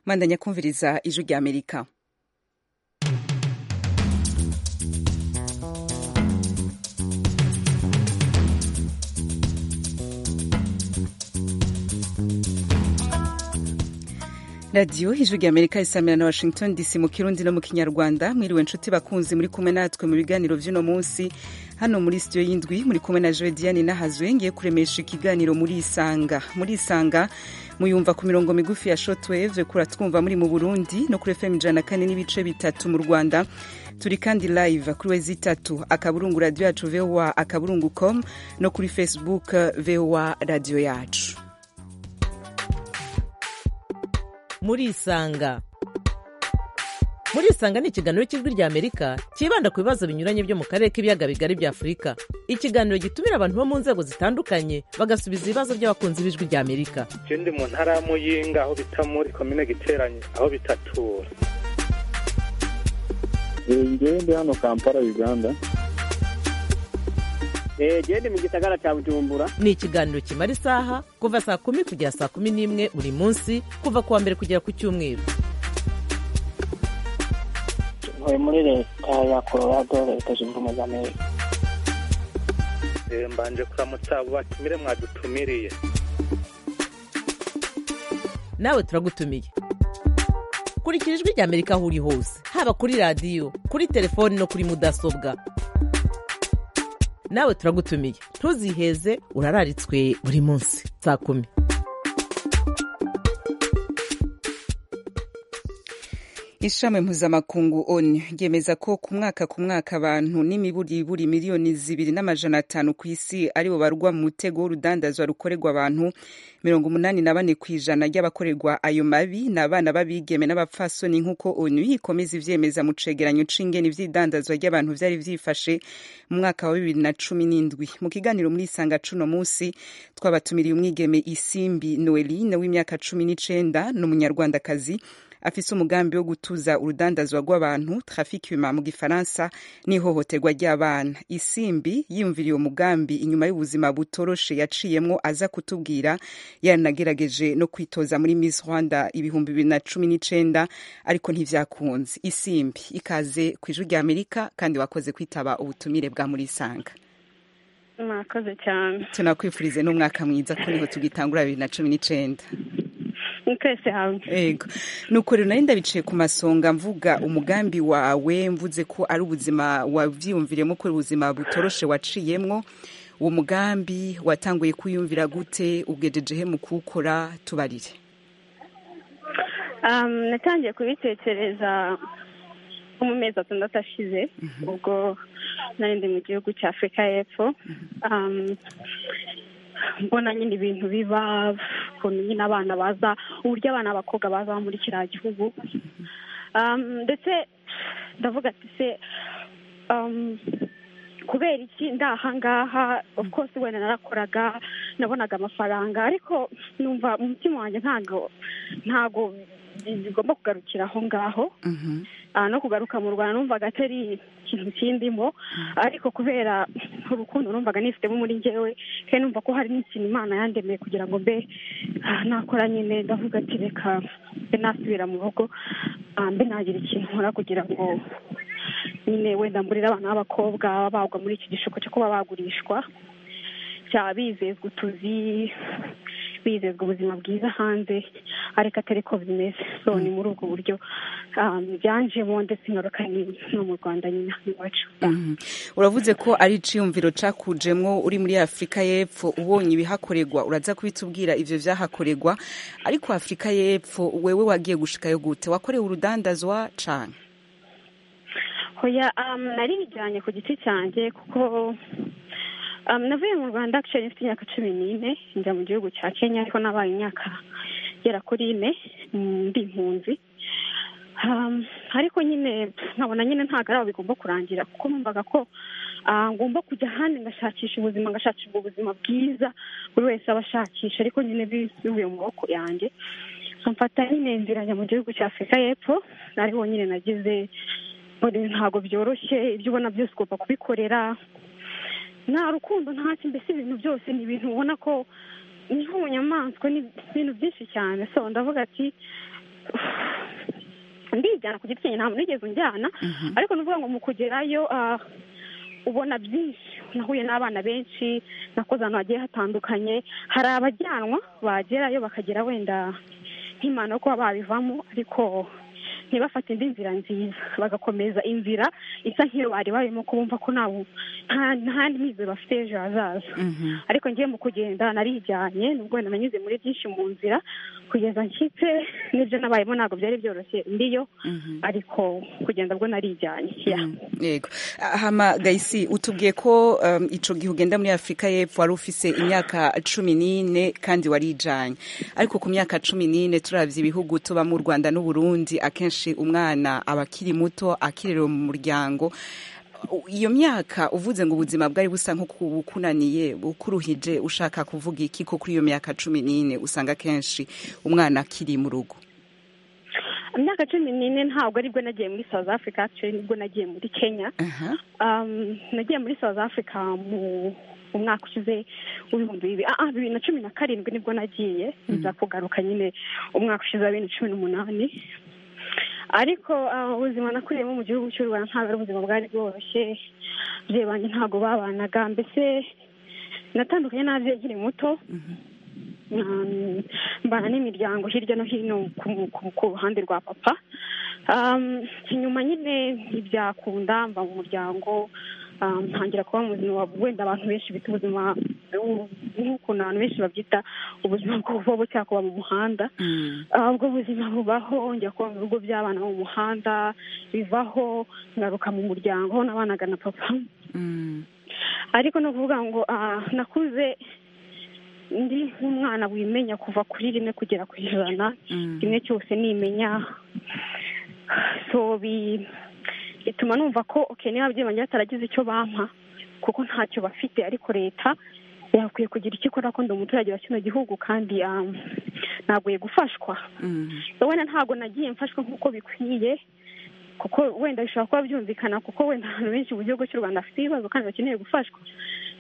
bandanya kumviriza ijwi ry'amerika radiyo ijwi ry'amerika risamira na washington dc mu kirundi no mu kinyarwanda mwiriwe nshuti bakunzi muri kumwe natwe mu biganiro by'uno munsi hano muri sitiyo y'indwi muri kumwe na jodiane n'ahazwe ngiye kuremesha ikiganiro muri isanga muri isanga muyumva ku mirongo migufi ya shotweve kuratwumva muri mu burundi no kuri fm ijana na kane n'ibice bitatu mu rwanda turi kandi live kuri wezi itatu akaburungu radiyo yacu voa akaburungu com no kuri facebook voa radiyo yacu murisanga murisanga ni ikiganiro cy'ijwi rya amerika cyibanda ku bibazo binyuranye byo mu karere k'ibiyaga bigari bya afurika ikiganiro gitumira abantu bo mu nzego zitandukanye bagasubiza ibibazo by'abakunzi b'ijwi rya amerika ikindi mu ntara ya muyinga aho bita muri komine giteranye aho bitatura ngende hano kampala uganda gende mu gisagara cya bujumbura ni ikiganiro kimara isaha kuva saa kumi kugera saa kumi n'imwe buri munsi kuva ku wa mbere kugera ku cyumweru ntuye muri leta ya colorado leta zunze ubumwe za amerika mbanje kuramutsa abo batumire mwadutumiriye nawe turagutumiye kurikira ijwi rya amerika aho uri hose haba kuri radiyo kuri telefoni no kuri mudasobwa nawe turagutumiye ntuziheze urararitswe buri munsi saa kumi ishami mpuzamakungu onu ryemeza ko ku mwaka ku mwaka abantu n'imiburiburi miliyoni zibiri n'amajana atanu ku isi aribo barwa mu mutego w'urudandazwa rukorerwa abantu mirongo umunani na bane ku ijana ry'abakorerwa ayo mabi ni abana b'abigeme n'abapfasoni nk'uko onu ikomeza ivyemeza mu cegeranyo c'ingene ivy'idandazwa ry'abantu vyari vyifashe mu mwaka wa bibiri na cumi n'indwi mu kiganiro muri isanga cuno musi twabatumiriye umwigeme isimbi noeline w'imyaka cumi n'icenda n'umunyarwandakazi afise umugambi wo gutuza urudandazwa rw'abantu trafikima mu gifaransa n'ihohoterwa ry'abana isimbi yiyumviriye umugambi inyuma y'ubuzima butoroshe yaciyemwo aza kutubwira yanagerageje no kwitoza muri miss rwanda ibihumbi bibiri na cumi n'icenda ariko ntivyakunze isimbi ikaze ku ijwi rya amerika kandi wakoze kwitaba ubutumire bwa murisanga mwakoze cyane tunakwifurize n'umwaka mwiza ko niho tugitangura bibiri na cumi n'icenda twese hamwe yego nuko rero nari ndabicaye ku masonga mvuga umugambi wawe mvuze ko ari ubuzima wabyiyumviremo ko ubuzima butoroshe waciyemwo uwo mugambi watanguye kwiyumvira gute ugejejehe mu kuwukora tubarire natangiye kubitekereza nko mu mezi atandatu ashize ubwo nari mu gihugu cya afurika y'epfo mbona nyine ibintu biba ukuntu nyine abana baza uburyo abana b'abakobwa baza muri kiriya gihugu ndetse ndavuga ati se kubera iki ndi ahangaha of course wenda narakoraga nabonaga amafaranga ariko numva umutima wanjye ntabwo ntabwo bigomba kugarukira aho ngaho no kugaruka mu rwanda numvaga atari ikintu kindimo ariko kubera urukundo numvaga nifitemo muri ngewe kandi numva ko hari n'ikintu imana yandemeye kugira ngo mbe nakora nyine ndavuga ati reka mbe nasubira mu rugo mbe nagira ikintu nkora kugira ngo nyine wenda mburire abana b'abakobwa bagwa muri iki gishuko cyo kuba bagurishwa cyaba bizezwa utuzi bizezwa ubuzima bwiza hanze ariko atari ko bimeze so ni muri ubwo buryo byanjemo ndetse ingaruka ni no mu rwanda nyine iwacu uravuze ko ari iciyumviro cakujemwo uri muri afurika y'epfo ubonye ibihakorerwa uraza kubitubwira ivyo vyahakorerwa ariko afurika y'epfo wewe wagiye gushikayo gute wakorewe urudandazwa cane hoya nari bijyanye ku giti cyanjye kuko navuye mu rwanda akisheri mfite imyaka cumi n'ine njya mu gihugu cya kenya ariko nabaye imyaka igera kuri ine ndi impunzi ariko nyine nkabona nyine ntabwo ari aho bigomba kurangira kuko numvaga ko ngomba kujya ahandi ngashakisha ubuzima ngashakisha ubuzima bwiza buri wese aba ashakisha ariko nyine bivuye mu maboko yanjye mfata nyine njya mu gihugu cya afurika y'epfo ariho nyine nagize ntabwo byoroshye ibyo ubona byose ugomba kubikorera nta rukundo ntacyo mbese ibintu byose ni ibintu ubona ko ni nk'ubunyamaswa ni ibintu byinshi cyane so ndavuga ati ndijyana ku giti cyanjye nta muntu wigeze unjyana ariko ni ukuvuga ngo mu kugerayo ah, ubona byinshi nahuye n'abana benshi nakoze ahantu hagiye hatandukanye hari abajyanwa bagerayo bakagera wenda nk'imana ko babivamo ariko ntibafate indi nzira nziza bagakomeza inzira isa nk'iyo bari barimo kubumva ko nta bu- nta- nta mizero bafite ejo hazaza ariko ngiye mu kugenda narijyanye nubwo wenda nanyuze muri byinshi mu nzira kugeza nshyitse n'ibyo nabayemo ntabwo byari byoroshye ndiyo ariko kugenda bwo narijyanye yeah. yego hama gayisi utubwiye ko um, ico gihe ugenda muri afurika y'epfo wari ufise imyaka cumi n'ine kandi warijanye ariko ku myaka cumi n'ine turavye ibihugu tubamo u rwanda n'uburundi akenshi umwana aba akiri muto akirerewe mu muryango U- iyo myaka uvuze ngo ubuzima bwari busa nk'ukunaniye ukuruhije ushaka kuvuga iki ko kuri iyo myaka cumi n'ine usanga kenshi umwana akiri mu rugo imyaka cumi n'ine ntabwo aribwo nagiye muri south africa actually nibwo nagiye muri kenya Aha. Um, nagiye muri south africa mu mu mwaka ushize w'ibihumbi bibiri ah, ah, bibiri na cumi na karindwi nibwo nagiye nza kugaruka nyine umwaka ushize wa bibiri na cumi n'umunani ariko ah, ubuzima nakuriyemo mu gihugu cy'u rwanda ntabwo ari ubuzima bwari bworoshye ababyeyi banjye ntabwo babanaga mbese natandukanye n'ababyeyi nkiri muto Um, mbana n'imiryango hirya no hino ku- ku- ku ruhande rwa papa Um, inyuma nyine ntibyakunda mba mu muryango um, ntangira kuba mu buzima wenda abantu benshi bita ubuzima bw'u- nk'ukuntu abantu benshi babyita ubuzima bw'ububobo cyangwa kuba mu muhanda Mm. Ah, ubwo buzima bubaho njya kuba mu bigo by'abana bo mu muhanda bivaho ngaruka mu muryango aho nabanaga na papa Mm. ariko ni ukuvuga ngo ah, nakuze ndi nk'umwana wimenya kuva kuri rimwe kugera ku ijana Mm. kimwe cyose nimenya so bi- bituma numva ko okay niba ababyeyi banjye bataragize icyo bampa kuko ntacyo bafite ariko leta yakwiye kugira icyo ikora ko ndi umuturage wa kino gihugu kandi ah, naguye gufashwa Mm. so wenda ntabwo nagiye mfashwa nk'uko bikwiye kuko wenda bishobora kuba byumvikana kuko wenda abantu benshi mu gihugu cy'u rwanda bafite ibibazo kandi bakeneye gufashwa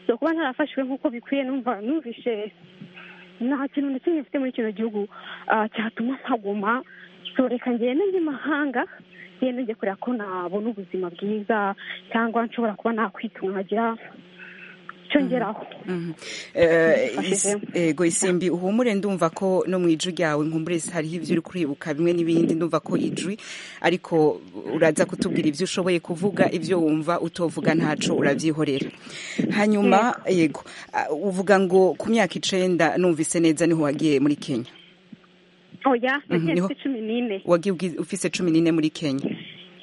so kuba ntarafashwe nk'uko bikwiye numva numvishe nta kintu na kimwe mfite muri kino gihugu ah, cyatuma mpaguma so reka ngende njye mahanga ngende njye kureba ko nabona ubuzima bwiza cyangwa nshobora kuba nakwitunga nkagira icyo ngeraho Mhm. Eh, Bifashije. is- yego isimbi uhumure ndumva ko no mu ijwi ryawe nkumbure hariho ibyo uri kuribuka bimwe n'ibindi ndumva ko ijwi ariko uraza kutubwira ibyo ushoboye kuvuga ibyo wumva utovuga ntaco urabyihorera hanyuma yego ah, uvuga ngo ku myaka icenda numvise neza niho wagiye muri kenya oya nagiye niho- mfite cumi n'ine wagiye ubwi- ufise cumi n'ine muri kenya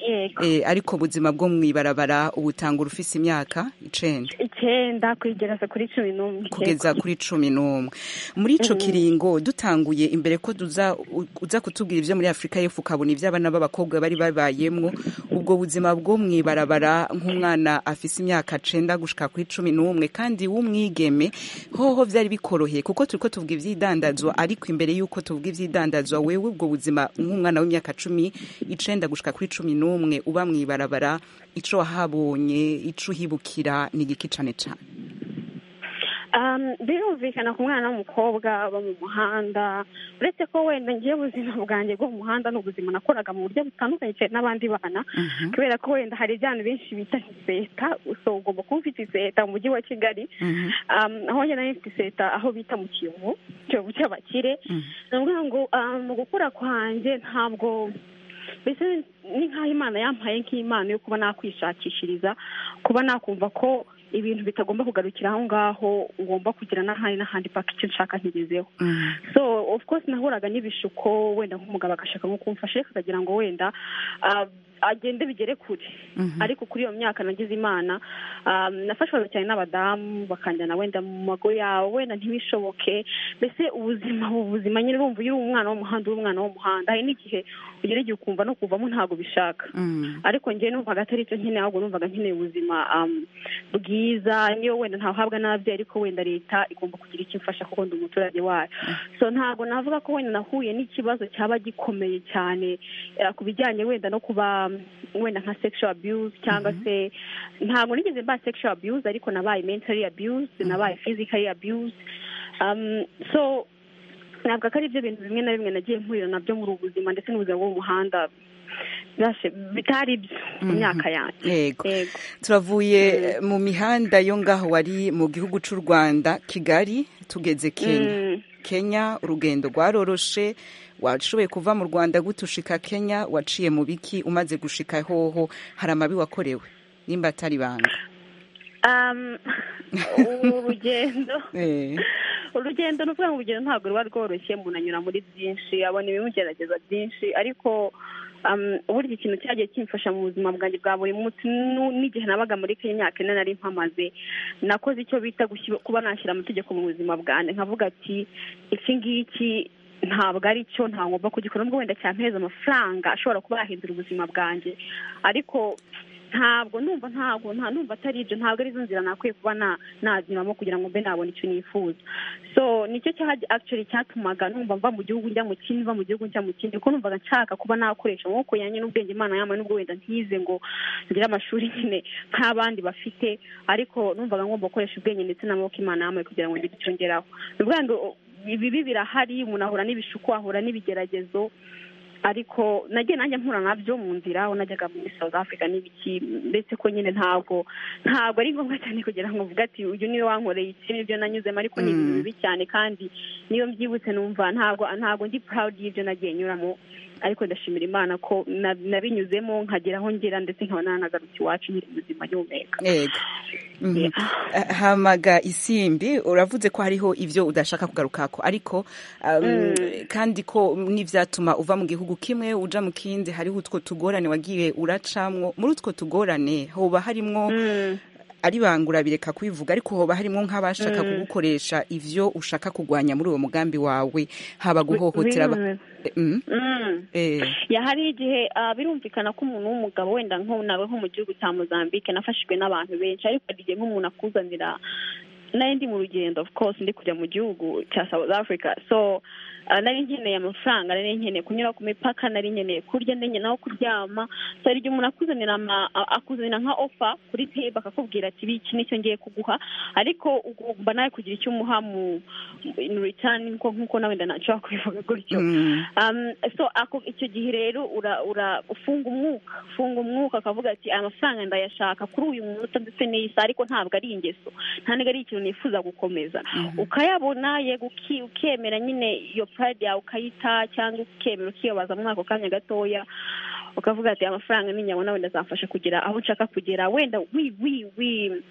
yego Eh, ariko ubuzima bwo mw'ibarabara ubutanga urufise imyaka icenda icyenda kwegereza kuri cumi n'umwe yego. kugeza kuri cumi n'umwe muri ico kiringo dutanguye imbere ko duza u- uza kutubwira ibyo muri afurika y'epfo ukabona ibyo abana b'abakobwa bari babayemwo ubwo buzima bwo mw'ibarabara nk'umwana afise imyaka cenda gushika kuri cumi n'umwe kandi w'umwigeme hoho vyari bikoroheye kuko turiko tuvuga ivy'idandazwa ariko imbere y'uko tuvuga ivy'idandazwa wewe ubwo buzima nk'umwana w'imyaka cumi icenda gushika kuri cumi n'umwe uba mw'ibarabara ico wahabonye ico uhibukira ni igiki cane cane Um, birumvikana ku mwana w'umukobwa aba mu muhanda uretse ko wenda ngiye ubuzima bwanjye bwo mu muhanda ni ubuzima nakoraga mu buryo butandukanye cyane n'abandi bana kubera ko wenda hari ibyana benshi bita iseta so ugomba kuba ufite iseta mu mujyi wa kigali Mhm. um, aho njye nari mfite iseta aho bita mu kiyovu kiyovu cy'abakire ni ukuvuga ngo um, mu gukura kwanjye ntabwo mbese ni nk'aho imana yampaye nk'impano yo kuba nakwishakishiriza kuba nakumva ko ibintu bitagomba kugarukira aho ngaho ngomba kugira n'ahandi n'ahandi paka icyo nshaka nkigezeho Mhm. so of course nahuraga n'ibishuko wenda nk'umugabo agashaka nko kumfasha ariko akagira ngo wenda ah, agende bigere kure ariko kuri iyo myaka nagize imana ah, nafashwaga cyane n'abadamu bakanjyana wenda mu mago yawe wenda ntibishoboke mbese ubuzima ubu buzima nyine urumva iyo uri umwana w'umuhanda uri umwana w'umuhanda hari n'igihe ugera igihe ukumva no kuvamo ntabwo bishaka Mm. ariko njyewe numvaga atari icyo nkeneye ahubwo numvaga nkeneye ubuzima um, bwiza niyo wenda ntahabwa n'ababyeyi ariko wenda leta igomba kugira icyo imfasha kuko ndi umuturage wayo so ntabwo navuga ko wenda nahuye n'ikibazo cyaba gikomeye cyane eh, ku bijyanye wenda no kuba um, wenda nka sexual abuse cyangwa se ntabwo nigeze mba sexual abuse ariko nabaye mentally abuse nabaye physically abuse um, so ntabwo ko ari byo bintu bimwe na bimwe nagiye mpurira nabyo muri ubu buzima ndetse n'ubuzima bwo mu muhanda bitari byo mu myaka yanjye yego yego turavuye mu mihanda yo ngaho wari mu gihugu cy'u rwanda kigali tugeze kenya Mm. kenya urugendo rwaroroshe washoboye kuva mu rwanda gute ushika kenya waciye mu biki umaze gushika hoho hari amabi wakorewe nimba atari ibanga Um, urugendo Eh, urugendo ni ukuvuga ngo urugendo ntabwo ruba rworoshye umuntu anyura muri byinshi abona ibimugerageza byinshi ariko um, burya ikintu cyagiye kimfasha mu buzima bwanjye bwa buri munsi nu- n'igihe nabaga muri kenya imyaka ine nari mpamaze nakoze icyo bita gushyira- kuba nashyira amategeko mu buzima bwanjye nkavuga ati iki ngiki ntabwo ari cyo nta ngomba kugikora nubwo wenda cyampeza amafaranga ashobora kuba yahindura ubuzima bwanjye ariko ntabwo numva ntabwo nta numva atari ibyo ntabwo ari zo nzira nakwiye kuba na- nazinyuramo kugira ngo mbe nabona icyo nifuza so nicyo cyaha actually cyatumaga numva mva mu gihugu njya mu kindi mva mu gihugu njya mu kindi kuko numvaga nshaka kuba nakoresha amaboko yanjye n'ubwenge imana yambaye n'ubwo wenda ntize ngo ngire amashuri nyine nk'abandi bafite ariko numvaga ngomba gukoresha ubwenge ndetse n'amaboko imana yambaye kugira ngo ngire icyo ngeraho ni ukuvuga ngo ibibi birahari umuntu ahura n'ibishuko ahura n'ibigeragezo ariko nagiye nanjye mpura nabyo mu nzira aho najyaga muri south africa n'ibiki ndetse ko nyine ntabwo ntabwo ari ngombwa cyane kugira ngo uvuge ati uyu niwe wankoreye iki nibyo nanyuzemo ariko ni ibintu Mm. bibi cyane kandi niyo mbyibutse numva ntabwo ntabwo ndi proud y'ibyo nagiye nyuramo ariko ndashimira imana ko na- nabinyuzemo nkagera aho ngera ndetse nkabona nanagarutse iwacu nyiri ubuzima nyumeka yego Mhm. Ah, hamaga isimbi uravuze ko hariho ibyo udashaka kugarukako ariko um, kandi ko n'ibyatuma uva mu gihugu kimwe uja mu kindi hariho utwo tugorane wagiye uracamwo muri utwo tugorane hoba harimwo Mm. ari bangura bireka kubivuga ariko hoba harimo nk'abashaka kugukoresha ibyo ushaka kurwanya muri uwo mugambi wawe haba guhohotera aba- Bimwe. Mm, Mm. eh, ya hari igihe ah, birumvikana ko umuntu w'umugabo wenda nko nawe nko mu gihugu cya mozambique nafashijwe n'abantu benshi ariko hari igihe nk'umuntu akuzanira nari ndi mu rugendo of course ndi kujya mu gihugu cya south africa so ah, nari nkeneye amafaranga nari nkeneye kunyura ku mipaka nari nkeneye kurya nari nkeneye aho kuryama so hari igihe umuntu akuzanira ama- a- akuzanira nka ofa kuri tebe akakubwira ati "Ibi- iki nicyo ngiye kuguha ariko ugomba nawe kugira icyo umuha mu in return nko nkuko nawe wenda nashobora kubivuga gutyo mm, um, so ako icyo gihe rero ura ura ufunga umwuka ufunga umwuka akavuga ati aya mafaranga ndayashaka kuri uyu munota ndetse n'iyi saha ariko ntabwo ari ingeso nta nubwo ari ikintu nifuza gukomeza ukayabona yego uki- ukemera nyine iyo pride yawe ukayita cyangwa ukemera ukiyobaza muri ako kanya gatoya ukavuga ati aya mafaranga ninyabona wenda azamfasha kugera aho nshaka kugera wenda wi wi wi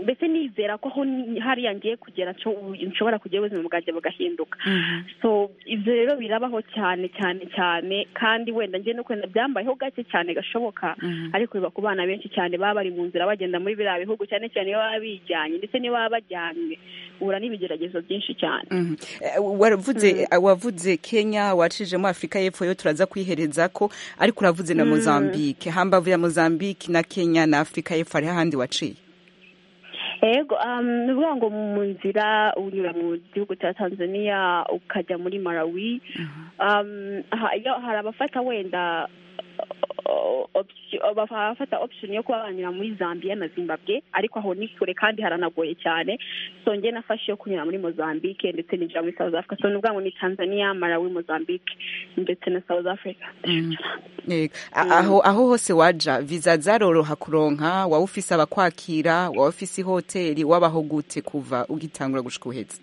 mbese nizera ko aho ni- hariya ngiye kugera nco- nshobora kugira ubuzima bwanjye bugahinduka mhm. so ibyo rero birabaho cyane cyane cyane kandi wenda njye no kwenda byambayeho gake cyane gashoboka ariko biba ku bana benshi cyane baba bari mu nzira bagenda muri biriya bihugu cyane cyane iyo baba bijyanye ndetse n'iyo baba bajyanywe uhura n'ibigeragezo byinshi cyane Mhm. Eh, waravuze wavuze Kenya wacishijemo Afurika y'Epfo yo turaza kwihereza ko ariko uravuze na Mozambique hambavu ya Mozambique na Kenya na Afurika y'Epfo hari handi waciye yego um, ni ukuvuga ngo mu nzira unyura mu gihugu cya tanzania ukajya muri malawi um, ha- iyo hari abafata wenda o- option- abafata option yo kuba banyura muri zambia na zimbabwe ariko aho ni kure kandi haranagoye cyane so njye nafashe yo kunyura muri mozambique ndetse ninjira muri south africa so ni ukuvuga ngo ni tanzania malawi mozambique ndetse na south africa Yego. A- aho aho hose waja visa zaroroha kuronka waba ufise abakwakira waba ufise ihoteli wabaho gute kuva ugitangura gushika uhetse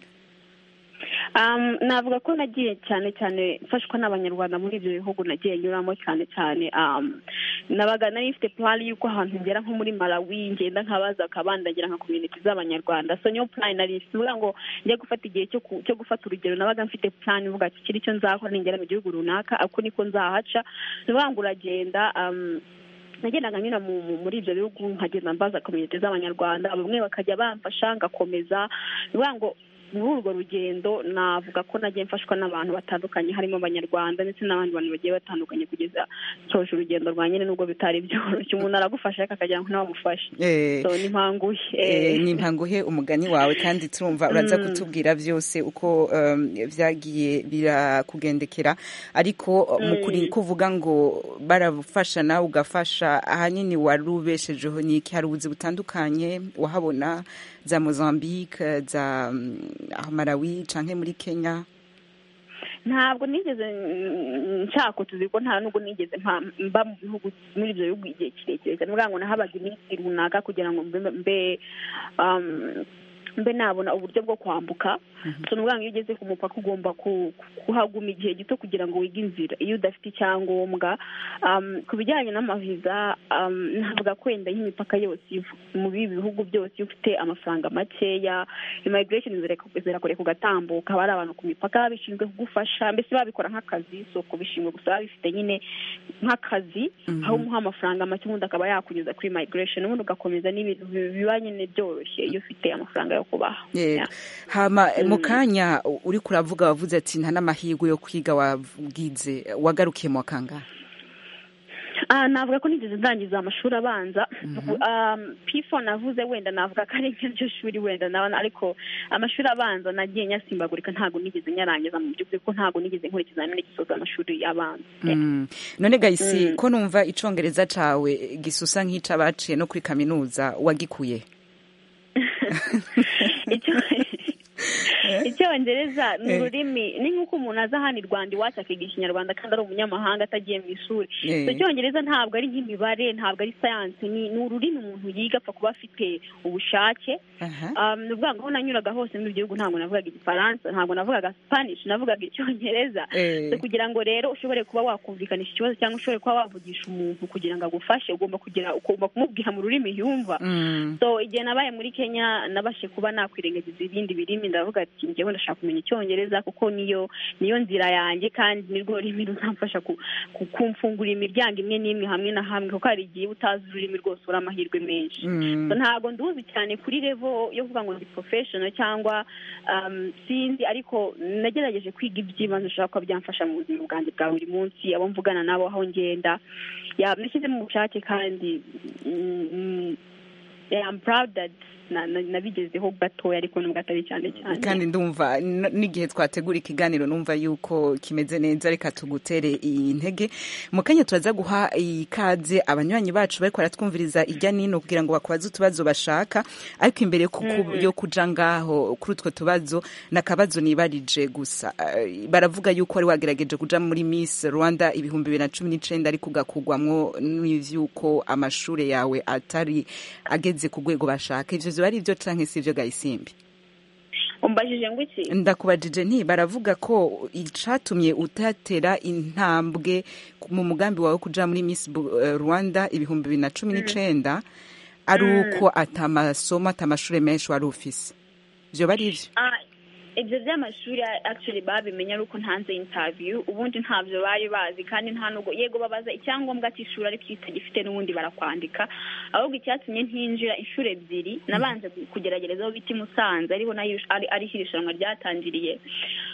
Um, navuga ko nagiye cyane cyane mfashwa n'abanyarwanda muri ibyo bihugu nagiye nyuramo cyane cyane um, nabaga nari mfite plan y'uko ahantu ngera nko muri malawi ngenda nkabaza akabandagira nka community z'abanyarwanda so niyo plan nari mfite uvuga ngo njye gufata igihe cyo ku- cyo gufata urugero nabaga mfite plan uvuga ati kiri cyo nzakora ningera mu gihugu runaka ako niko nzahaca ni ukuvuga ngo uragenda um, nagendaga nyura mu, mu, muri ibyo bihugu nkagenda mbaza komite z'abanyarwanda bamwe bakajya bamfasha ngakomeza ni ukuvuga ngo muri urwo rugendo navuga ko nagiye mfashwa n'abantu batandukanye harimo abanyarwanda ndetse n'abandi bantu bagiye batandukanye kugeza nsoje urugendo rwa nyine nubwo bitari byoroshye umuntu aragufasha ariko akagira ngo ntawe amufashe Eh, so nimpanguye Eh, nimpanguhe umugani wawe kandi turumva uraza kutubwira byose uko um, byagiye birakugendekera ariko mu kuri kuvuga ngo barafasha nawe ugafasha ahanini wari ubeshejeho ni iki hari ubuzi butandukanye wahabona za mozambique za um, Malawi canke muri kenya ntabwo nigeze mm, nshaka utuzi ko nta nubwo nigeze mpa- mba mu bihugu muri ibyo bihugu igihe kirekire cyane kugira ngo nahabaga iminsi runaka kugira ngo mbe mbe um, mbe nabona uburyo bwo kwambuka so ni ukuvuga ngo iyo ugeze ku mupaka ugomba ku- kuhaguma igihe gito kugira ngo wige inzira iyo udafite icyangombwa um, ku bijyanye n'amaviza um, navuga ko wenda y'imipaka yose ivu- mu bibi bihugu byose iyo ufite amafaranga makeya immigration zirek- zirakore kugatambuka bari abantu ku mipaka bishinzwe kugufasha mbese babikora nk'akazi si ukubishinzwe gusa babifite nyine nk'akazi Mhm. aho umuha amafaranga make ubundi akaba yakunyuza kuri migration ubundi ugakomeza n'ibintu bi- biba nyine byoroshye iyo ufite amafaranga yo kubaha Yego. Yeah. hama mu kanya uri kuravuga wavuze ati nta n'amahirwe yo kwiga wabwize wagarukiye mu wa kangahe Ah, navuga ko nigeze ndangiza amashuri abanza Um, pifo navuze wenda navuga ko ari nk'iryo shuri wenda nabona ariko amashuri abanza nagiye nyasimbagurika ntabwo nigeze nyarangiza mu by'ukuri ko ntabwo nigeze nkora ikizamini gisoza amashuri abanza Mm. none gahisi ko numva icongereza cawe gisusa nk'ica baciye no kuri kaminuza wagikuye Icyo- icyongereza ni ururimi ni nk'uko umuntu aza hano i rwanda iwacu akiga ikinyarwanda kandi ari umunyamahanga atagiye mu ishuri Eh. So, icyongereza ntabwo ari nk'imibare ntabwo ari sayansi ni ni ururimi umuntu yiga apfa kuba afite ubushake Aha. Um, ni ukuvuga ngo aho nanyuraga hose muri ibi bihugu ntabwo navugaga igifaransa ntabwo navugaga spanish navugaga icyongereza Eh. So, kugira ngo rero ushobore kuba wakumvikanisha ikibazo cyangwa ushobore kuba wavugisha umuntu kugira ngo agufashe ugomba kugira ugomba kumubwira mu rurimi yumva Mm. so igihe nabaye muri kenya nabashe kuba nakwirengagiza ibindi birimi ndavuga ati njyewe ndashaka kumenya icyongereza kuko niyo niyo nzira yanjye kandi nirwo rurimi ruzamfasha ku- ku- kumfungurira imiryango imwe n'imwe hamwe na hamwe kuko hari igihe iyo utazi ururimi rwose uri amahirwe menshi Mm. So, ntabwo nduzi cyane kuri levo yo kuvuga ngo ndi professional cyangwa um, sinzi ariko nagerageje kwiga iby'ibanze ushobora kuba byamfasha mu buzima bwanjye bwa buri munsi abo mvugana nabo aho ngenda Ya, nashyizemo ubushake kandi mm, mm, yeah, I'm proud that na- na- nabigezeho gatoya ariko nubwo atari cyane cyane kandi ndumva n- n'igihe twategura ikiganiro numva yuko kimeze neza reka tugutere iyi ntege mu kanya turaza guha ikaze abanywanyi bacu bariko baratwumviriza ijya n'ino kugira ngo bakubaze utubazo bashaka ariko imbere yo kuku- yo kuja ngaho kuri utwo tubazo nakabazo nibarije gusa Eh, baravuga yuko wari wagerageje kuja muri Miss Rwanda ibihumbi bibiri na cumi n'icenda ariko ugakugwamwo n'ivyuko amashure yawe atari ageze ku rwego bashaka ivyo vyoba ari ivyo canke si ivyo gayisimbi umbajije ngo iki ndakubajije nti baravuga ko icatumye utatera intambwe mu mugambi wawe wo kuja muri Miss Bu- eh, Rwanda ibihumbi bibiri na cumi n'icenda ari uko atamasomo atamashure menshi wari ufise vyoba ari ivyo Ah, ibyo by'amashuri actually babimenya ari uko ntanze interview ubundi ntabyo bari bazi kandi nta nubwo yego babaza icyangombwa cy'ishuri ariko iyo utagifite n'ubundi barakwandika ahubwo icyatumye ntinjira inshuro ebyiri nabanje kugeragereza aho bita i musanze ariho nayo ari ariho iri rushanwa ryatangiriye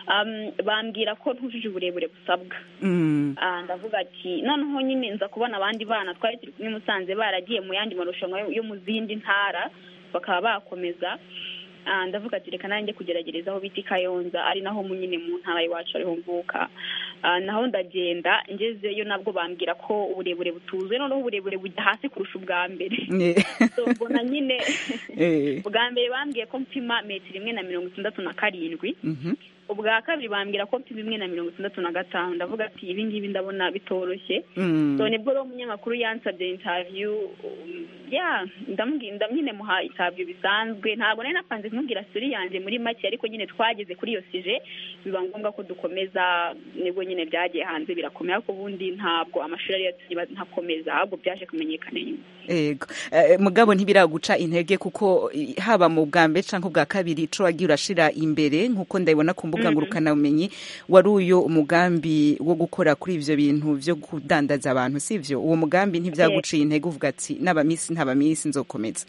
Um, bambwira ko ntujuje uburebure busabwa Mm. Ah, ndavuga ati noneho nyine nza kubona abandi bana twari turi kumwe i musanze baragiye mu yandi marushanwa yo- yo mu zindi ntara bakaba bakomeza Ah, ndavuga ati reka nanjye kugerageza aho bita i kayonza ari naho mu- nyine mu ntara iwacu ariho mvuka Ah, naho ndagenda ngezeyo nabwo bambwira ko uburebure butuzuye noneho uburebure bujya hasi kurusha ubwa mbere Eh. so mbona nyine Eh. ubwa mbere bambwiye ko mpima metero imwe na mirongo itandatu na karindwi Mhm. ubwa kabiri bambwira ko mfite imwe na mirongo itandatu na gatanu ndavuga ati ibi ngibi ndabona bitoroshye Mm. so nibwo rero umunyamakuru yansabye interview um, yeah ndamubwira nyine muha interview bisanzwe ntabwo nari napanze kumubwira suri yanjye muri make ariko nyine twageze kuri iyo sije biba ngombwa ko dukomeza nibwo nyine byagiye hanze birakomeye ariko ubundi ntabwo amashuri yari yatumye ntakomeza ahubwo byaje kumenyekana nyuma Ego. Eh, mugabo ntibiraguca intege kuko i- haba mu bwa mbere canke ubwa kabiri ico wagiye urashira imbere nkuko ndabibona ku mbuga ngurukanabumenyi wari uyo umugambi wo gukora kuri ivyo bintu vyo kudandaza abantu sivyo uwo mugambi ntibyaguciye intege uvuga ati n'abamisi ntabamisi nzokomeza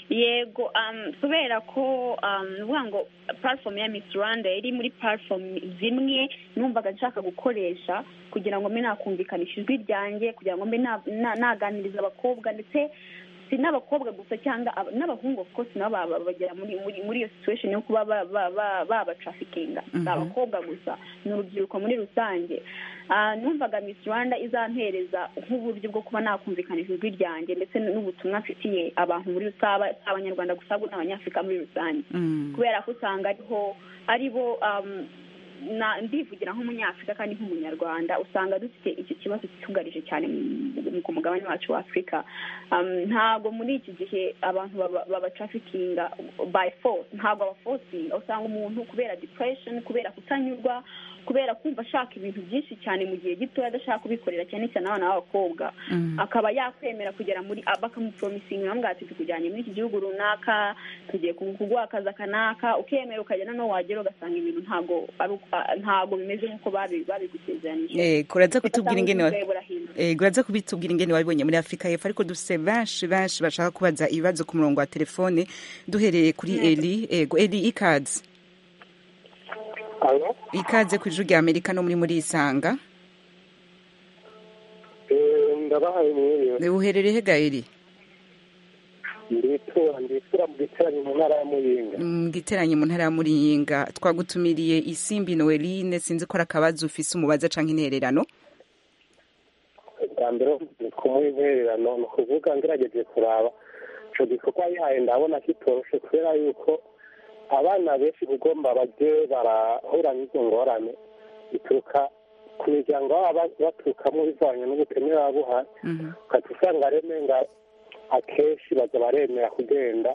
yego um, kubera ko um, ni ukuvuga ngo platform ya Miss Rwanda yari muri platform zimwe numvaga nshaka gukoresha kugira ngo mbe nakumvikanisha ijwi ryanjye kugira ngo mbe na- na- naganiriza abakobwa ndetse si n'abakobwa gusa cyangwa aba- n'abahungu of course nabo baba- bagera muri muri muri iyo situation yo kuba ba- ba- ba- babatrafikinga si abakobwa gusa ni urubyiruko muri rusange Ah, numvaga Miss Rwanda izampereza nk'uburyo bwo kuba nakumvikanisha ijwi ryanjye ndetse n'ubutumwa mfitiye abantu muri rusaba si abanyarwanda gusa ahubwo n'abanyafurika muri rusange Mm. kubera ko usanga ariho aribo um, na- ndivugira nk'umunyafurika kandi nk'umunyarwanda usanga dufite icyo kibazo cyugarije cyane mu- ku mugabane wacu wa afurika Um, ntabwo muri iki gihe abantu baba- baba traffickinga by force ntabwo abafosinga usanga umuntu kubera depression kubera kutanyurwa kubera kumva ashaka ibintu byinshi cyane mu gihe gitoya adashaka kubikorera cyane cyane abana b'abakobwa akaba yakwemera kugera muri bakamuporomisinga bamubwira ati tukujyanye muri iki gihugu runaka tugiye ku- kuguha akazi aka n'aka ukemera ukagera noneho wagera ugasanga ibintu ntabwo ari uko- ah, ntabwo bimeze nk'uko babi- babigusezeranije Eh, kuraza kutubwira ingene wa- Ugasanga burahindura. Eh, uraza kubitubwira ingene wabibonye muri afurika y'epfo ariko dufise benshi benshi bashaka kubaza ibibazo ku murongo wa telefone duhereye kuri eli ego eli ikaze alo ikaze ku ijwi rya amerika no muri muri isanga Eh, ndabahaye mwiriwe Eh, uherereye hega eli nditura nditura mu giteranyo mu ntara ya muyinga Mm, giteranye mu ntara ya muriyinga twagutumiriye isimbi noeline sinzi ko ari akabazo ufise umubaza canke intererano bwa mbere ni kumuha intererano ni ukuvuga ngerageje kuraba ico gikorwa yaye ndabona kitoroshe kubera yuko abana benshi kugomba baje barahura n'izo ngorane bituruka ku miryango baba ba- baturukamo bivanye n'ubukene baba buhari Mhm. ukajya usanga reme nga akenshi baza baremera kugenda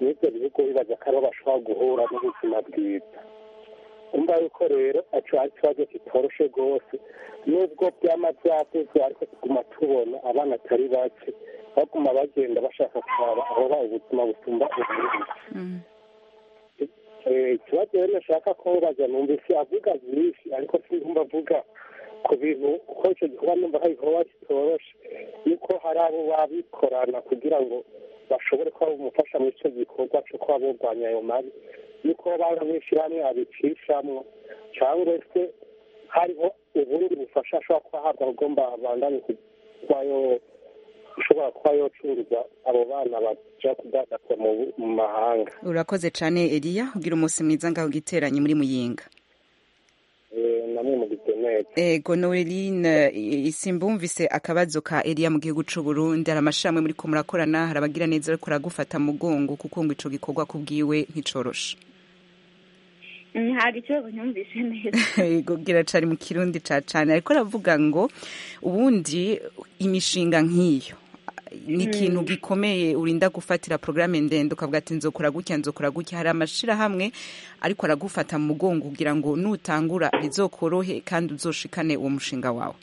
n'ibyo bihugu bibaza ko ariho bashobora guhura n'ubuzima bwiza umva yuko rero aco ari ikibazo kitoroshe rwose nubwo byama byavuzwe ariko tuguma tubona abana atari bake baguma bagenda bashaka kuraba aho ba ubuzima busumba ubundi Mhm. Eh, ikibazo rero nashaka kubaza numvise avuga byinshi ariko sinumva avuga ku bintu kuko icyo gikorwa numva hari igikorwa kitoroshe yuko hari abo babikorana kugira ngo bashobore kuba bamufasha muri icyo gikorwa cyo kuba burwanya ayo mabi yuko baba mw'ishyirahamwe abicishamwo cyangwa se hariho ubundi bufasha ashobora kuba ahabwa agomba abandanye kuba yo ishobora kuba yocuruza abo bana baja kudandaza mu mu mahanga urakoze cane eliya ugira umunsi mwiza ngaho giteranye muri muyinga Eh, namwe mu gitemeke ego noeline eh, isimbi wumvise akabazo ka eliya mu gihugu c'uburundi hari amashami muri ko murakorana hari abagira neza ariko uragufata mugongo kuko ngo ico gikorwa kubwiwe nticoroshe Mm, hari ikibazo nyumvise neza Yego kiracari mu kirundi ca cane ariko aravuga ngo ubundi imishinga nk'iyo ni ikintu gikomeye urinda gufatira porogaramu ndende ukavuga ati nzokora gutya nzokora gutya hari amashirahamwe ariko aragufata mu mugongo kugira ngo nutangura bizokorohe kandi uzoshikane uwo mushinga wawe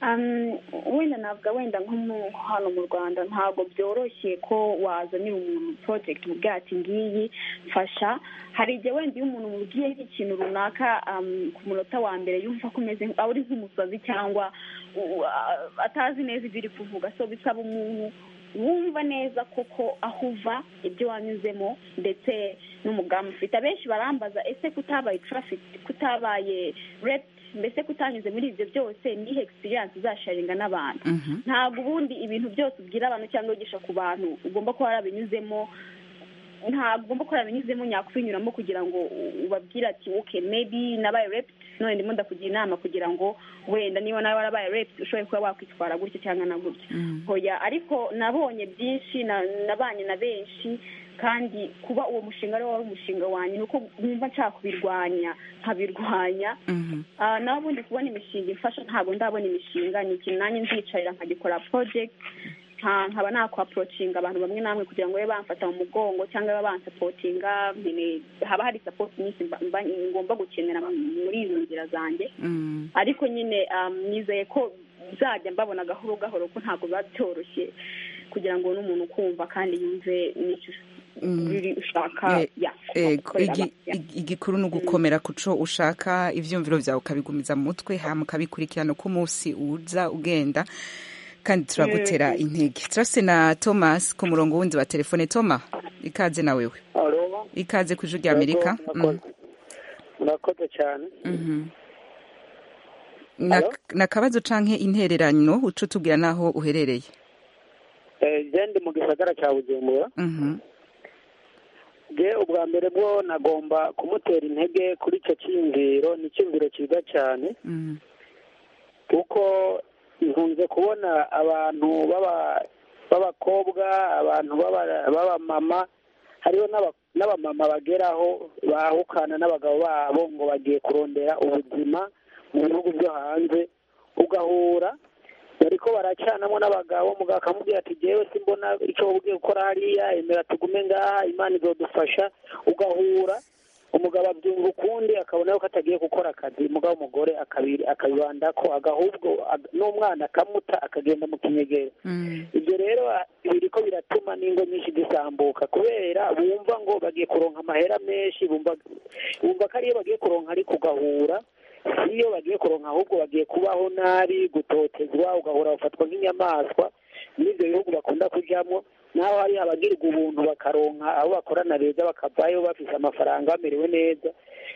Um, wenda navuga wenda nko mu- hano mu rwanda ntabwo byoroshye ko wazanira umuntu project mubwira ati ngiyi mfasha hari igihe wenda iyo umuntu umubwiye nk'ikintu runaka um, ku munota wa mbere yumva ko umeze nk- uri nk'umusazi cyangwa u- a- atazi neza ibyo uri kuvuga so bisaba umuntu wumva neza koko aho uva ibyo wanyuzemo ndetse n'umugambi ufite abenshi barambaza ese kutabaye traffic kutabaye rape mbese kutanyuze muri ibyo byose nihe experience uzasharinga n'abantu Mhm. ntabwo ubundi ibintu byose ubwira abantu cyangwa wigisha ku bantu ugomba kuba warabinyuzemo ntabwo ugomba kuba warabinyuzemo nyakubinyuramo kugira ngo ubabwire ati okay maybe nabaye raped none ndimo ndakugira inama kugira ngo wenda niba nawe warabaye raped ushobore kuba wakwitwara gutya cyangwa na gutya hoya ariko nabonye byinshi na- nabanye na benshi kandi kuba uwo mushinga ariwo wari umushinga wanjye ni uko numva nshaka kubirwanya nkabirwanya Mhm. Ah, naho ubundi kubona imishinga imfasha ntabwo ndabona imishinga ni ikintu nanjye nzicarira nkagikora project nka- nkaba nakwaprocinga abantu bamwe namwe kugira ngo babe bamfata mu mugongo cyangwa babe bansapotinga nyine haba hari support nyinshi mba- mba- ngomba gukenera muri izo nzira zanjye Mhm. ariko nyine um, nizeye ko nzajya mbabona gahoro gahoro ko ntabwo biba byoroshye kugira ngo n'umuntu kumva kandi yumve n'icyo Mm. biri ushaka Eh, ya Ego, gukorera igi- abantu, ya. igi- igikuru ni ugukomera ku cyo ushaka ibyumviro byawe ukabigumiza mu mutwe hanyuma ukabikurikirana uko umunsi uza ugenda kandi turagutera intege turafite na thomas ku murongo wundi wa telefone toma ikaze na wewe alo ikaze ku ijwi rya amerika Mm, murakoze cyane mhm. Na- ni akabazo canke intererano uca utubwira n'aho uherereye gende mu gisagara cya bujumbura Mhm, je ubwa mbere bwo nagomba kumutera intege kuri icyo cyiyumviro ni icyumviro cyiza cyane mhm, kuko nkunze kubona abantu b'aba- b'abakobwa abantu b'aba- b'abamama hariho n'aba- n'abamama bageraho bahukana n'abagabo babo ngo bagiye kurondera ubuzima mu bihugu byo hanze ugahura bariko baracanamo n'abagabo mugabo akamubwira ati jewe simbona icyo ugiye gukora hariya emera tugume ngaha imana izodufasha ugahura umugabo abyumva ukundi akabona ko atagiye gukora akazi mugabo umugore akabi- akabibanda ko agahubwo ag- n'umwana akamuta akagenda mu kinyegera ibyo rero a- biriko biratuma n'ingo nyinshi zisambuka kubera bumva ngo bagiye kuronka amahera menshi bumva bumva ko ariyo bagiye kuronka ariko ugahura si iyo bagiye kuronka ahubwo bagiye kubaho nabi gutotezwa ugahora bafatwa nk'inyamaswa n'ibyo bihugu bakunda kujyamo naho hari abagirirwa ubuntu bakaronka abo bakorana beza bakavayo bafite amafaranga bamerewe neza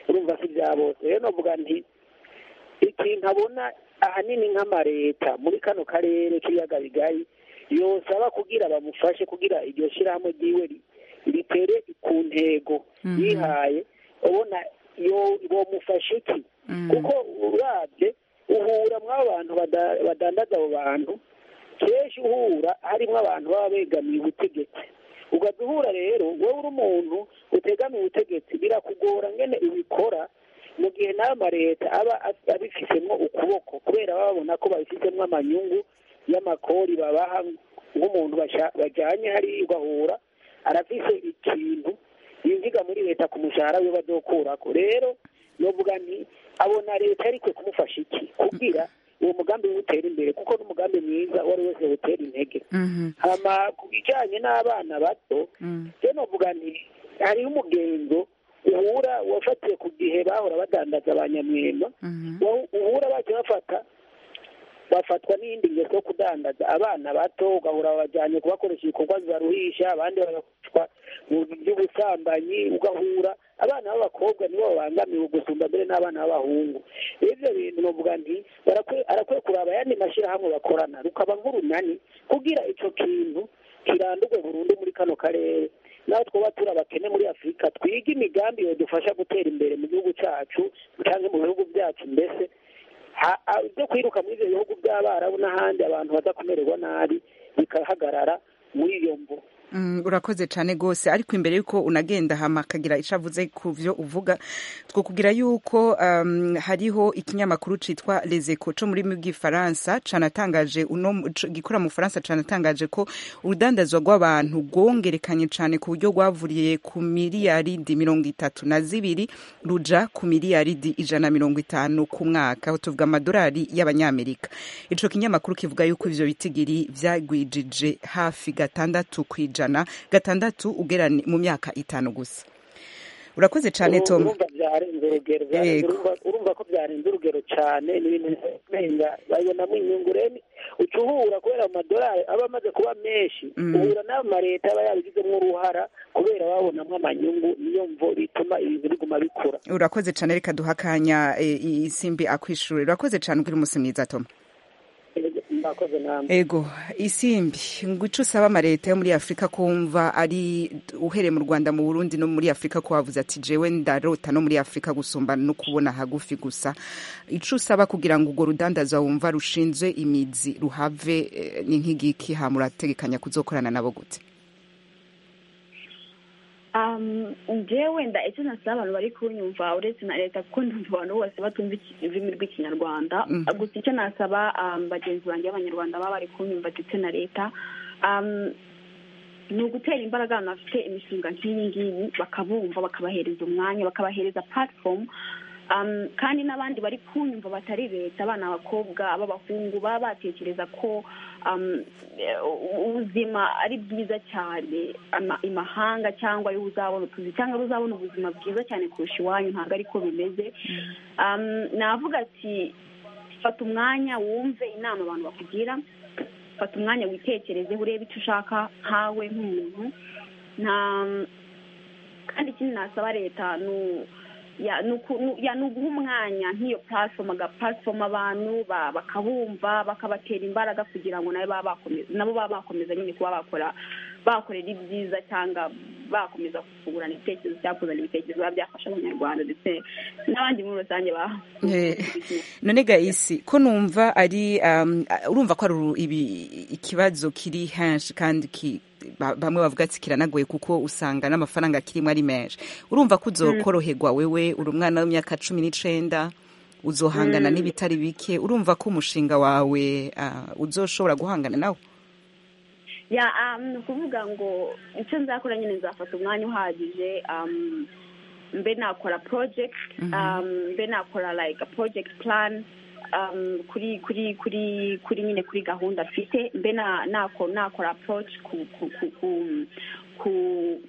urumva si bya bose rero novuga nti ikintu abona ahanini nk'amareta muri kano karere k'ibiyaga bigari yosaba kugira bamufashe kugira iryo shyirahamwe ryiwe ri- ritere ku ntego yihaye ubona yo- bomufasha iki kuko urabye uhura mw'abo bantu bada- badandaza abo bantu kenshi uhura harimo abantu baba begamiye ubutegetsi ugahita uhura rero wowe uri umuntu utegamiye ubutegetsi birakugora ngene ubikora mu gihe n'ayo mareta aba af- abifitemo ukuboko kubera baba babona ko babifitemo amanyungu y'amakori babaha nk'umuntu basha- bajyanye hariya ugahura arafise ikintu yinjiga muri leta ku mushahara we badokurako rero novuga nti abona leta ariko kumufasha iki kugira uwo mugambi wutera imbere kuko n'umugambi mwiza uwo ari wese wutera intege hama ku bijyanye n'abana bato rero novuga nti hariho umugenzo uhura wafatiye ku gihe bahora badandaza abanyamwema uhura bajya bafata bafatwa n'iyindi ngeso yo kudandaza abana bato ugahura babajyanye kubakoresha ibikorwa bibaruhisha abandi bagakoreshwa mu by'ubusambanyi ugahura abana b'abakobwa nibo babangamiwe gusumba mbere n'abana b'abahungu rero ibyo bintu novuga nti barakwiye arakwiye kuraba ayandi mashyirahamwe bakorana rukaba nk'urunani kugira icyo kintu kirandurwe burundu muri kano karere naho twaba turi abakene muri afurika twige imigambi yadufasha gutera imbere mu gihugu cyacu cyangwa mu bihugu byacu mbese ha- ha- byo kwiruka muri ibyo bihugu by'abarabu n'ahandi abantu baza kumererwa nabi bikahagarara muri iyo mvu Mm, urakoze cyane rwose ariko imbere y'uko unagenda hama akagira icyo avuze ku byo uvuga twakubwira yuko um, hariho ikinyamakuru cyitwa lezeko cyo muri bw'ifaransa canatangaje uno mu- co- gikorera mu bufaransa canatangaje ko urudandazwa rw'abantu rwongerekanye cyane ku buryo rwavuriye ku miliyaridi mirongo itatu na zibiri ruja ku miliyaridi ijana na mirongo itanu ku mwaka aho tuvuga amadolari y'abanyamerika ico kinyamakuru kivuga yuko ivyo bitigiri vyagwijije hafi gatandatu kwijana gatandatu ugera ni- mu myaka itanu gusa urakoze cane Uru- tom urumva byarenze urugero byarenze- Yego. urumva- urumva ko byarenze urugero cyane ni ibintu birenga babonamo inyungu rero uca uhura kubera amadolari aba amaze kuba menshi uhura n'ayo mareta aba yarabigizemo uruhara kubera babonamo amanyungu niyo mvo bituma ibintu biguma bikura urakoze cane reka duha akanya eh, i- isimbi akwishure urakoze cane ugira umunsi mwiza tom mbakoze namwe ego isimbi ngo ico usaba amareta yo muri afurika kumva ari uhereye mu rwanda mu burundi no muri afurika ko wavuze ati jewe ndarota no muri afurika gusumba no kubona hagufi gusa ico usaba kugira ngo urwo rudandaza wumva rushinzwe imizi ruhave eh, ni nk'igiki ha murategekanya kuzokorana nabo gute Um, ngewe wenda icyo nasaba abantu bari kunyumva uretse na leta kuko ndumva abantu bose batumva iki- ururimi rw'ikinyarwanda gusa icyo nasaba um, bagenzi banjye b'abanyarwanda baba bari kunyumva ndetse na leta um, ni ugutera imbaraga ahantu hafite imishinga nk'iyi ngiyi bakabumva bakabahereza umwanya bakabahereza platform um, kandi n'abandi bari kunyumva batari leta abana abakobwa ab'abahungu baba batekereza ko um, eh, u- ubuzima ari bwiza cyane ama- imahanga cyangwa ariho uzabona utuzi cyangwa ariho uzabona ubuzima bwiza cyane kurusha iwanyu ntabwo ariko bimeze um, navuga ati fata umwanya wumve inama abantu bakugira fata umwanya witekerezeho urebe icyo ushaka nkawe nk'umuntu nta kandi ikindi nasaba leta ni u- ya- ni uku- ni- ya- ni uguha umwanya nk'iyo platform aga platform abantu ba- bakabumva bakabatera imbaraga kugira ngo nabo baba bakomeza nabo baba bakomeza nyine kuba bakora bakorera ibyiza cyangwa bakomeza kungurana ibitekerezo cyakuzana ibitekerezo biba byafasha abanyarwanda ndetse n'abandi muri rusange ba none ga isi ko numva ari um, urumva ko ari ibi ikibazo kiri henshi kandi ki bamwe bavuga ati kiranagoye kuko usanga n'amafaranga kirimo ari menshi urumva ko uzokoroherwa wewe uri umwana w'imyaka cumi n'icenda uzohangana n'ibitari bike urumva ko umushinga wawe uzoshobora guhangana nawo ya ni ukuvuga ngo icyo nzakora nyine nzafata umwanya uhagije mbe nakora project mbe nakora like a project plan kuri kuri kuri kuri nyine kuri gahunda mfite mbe nakora approach ku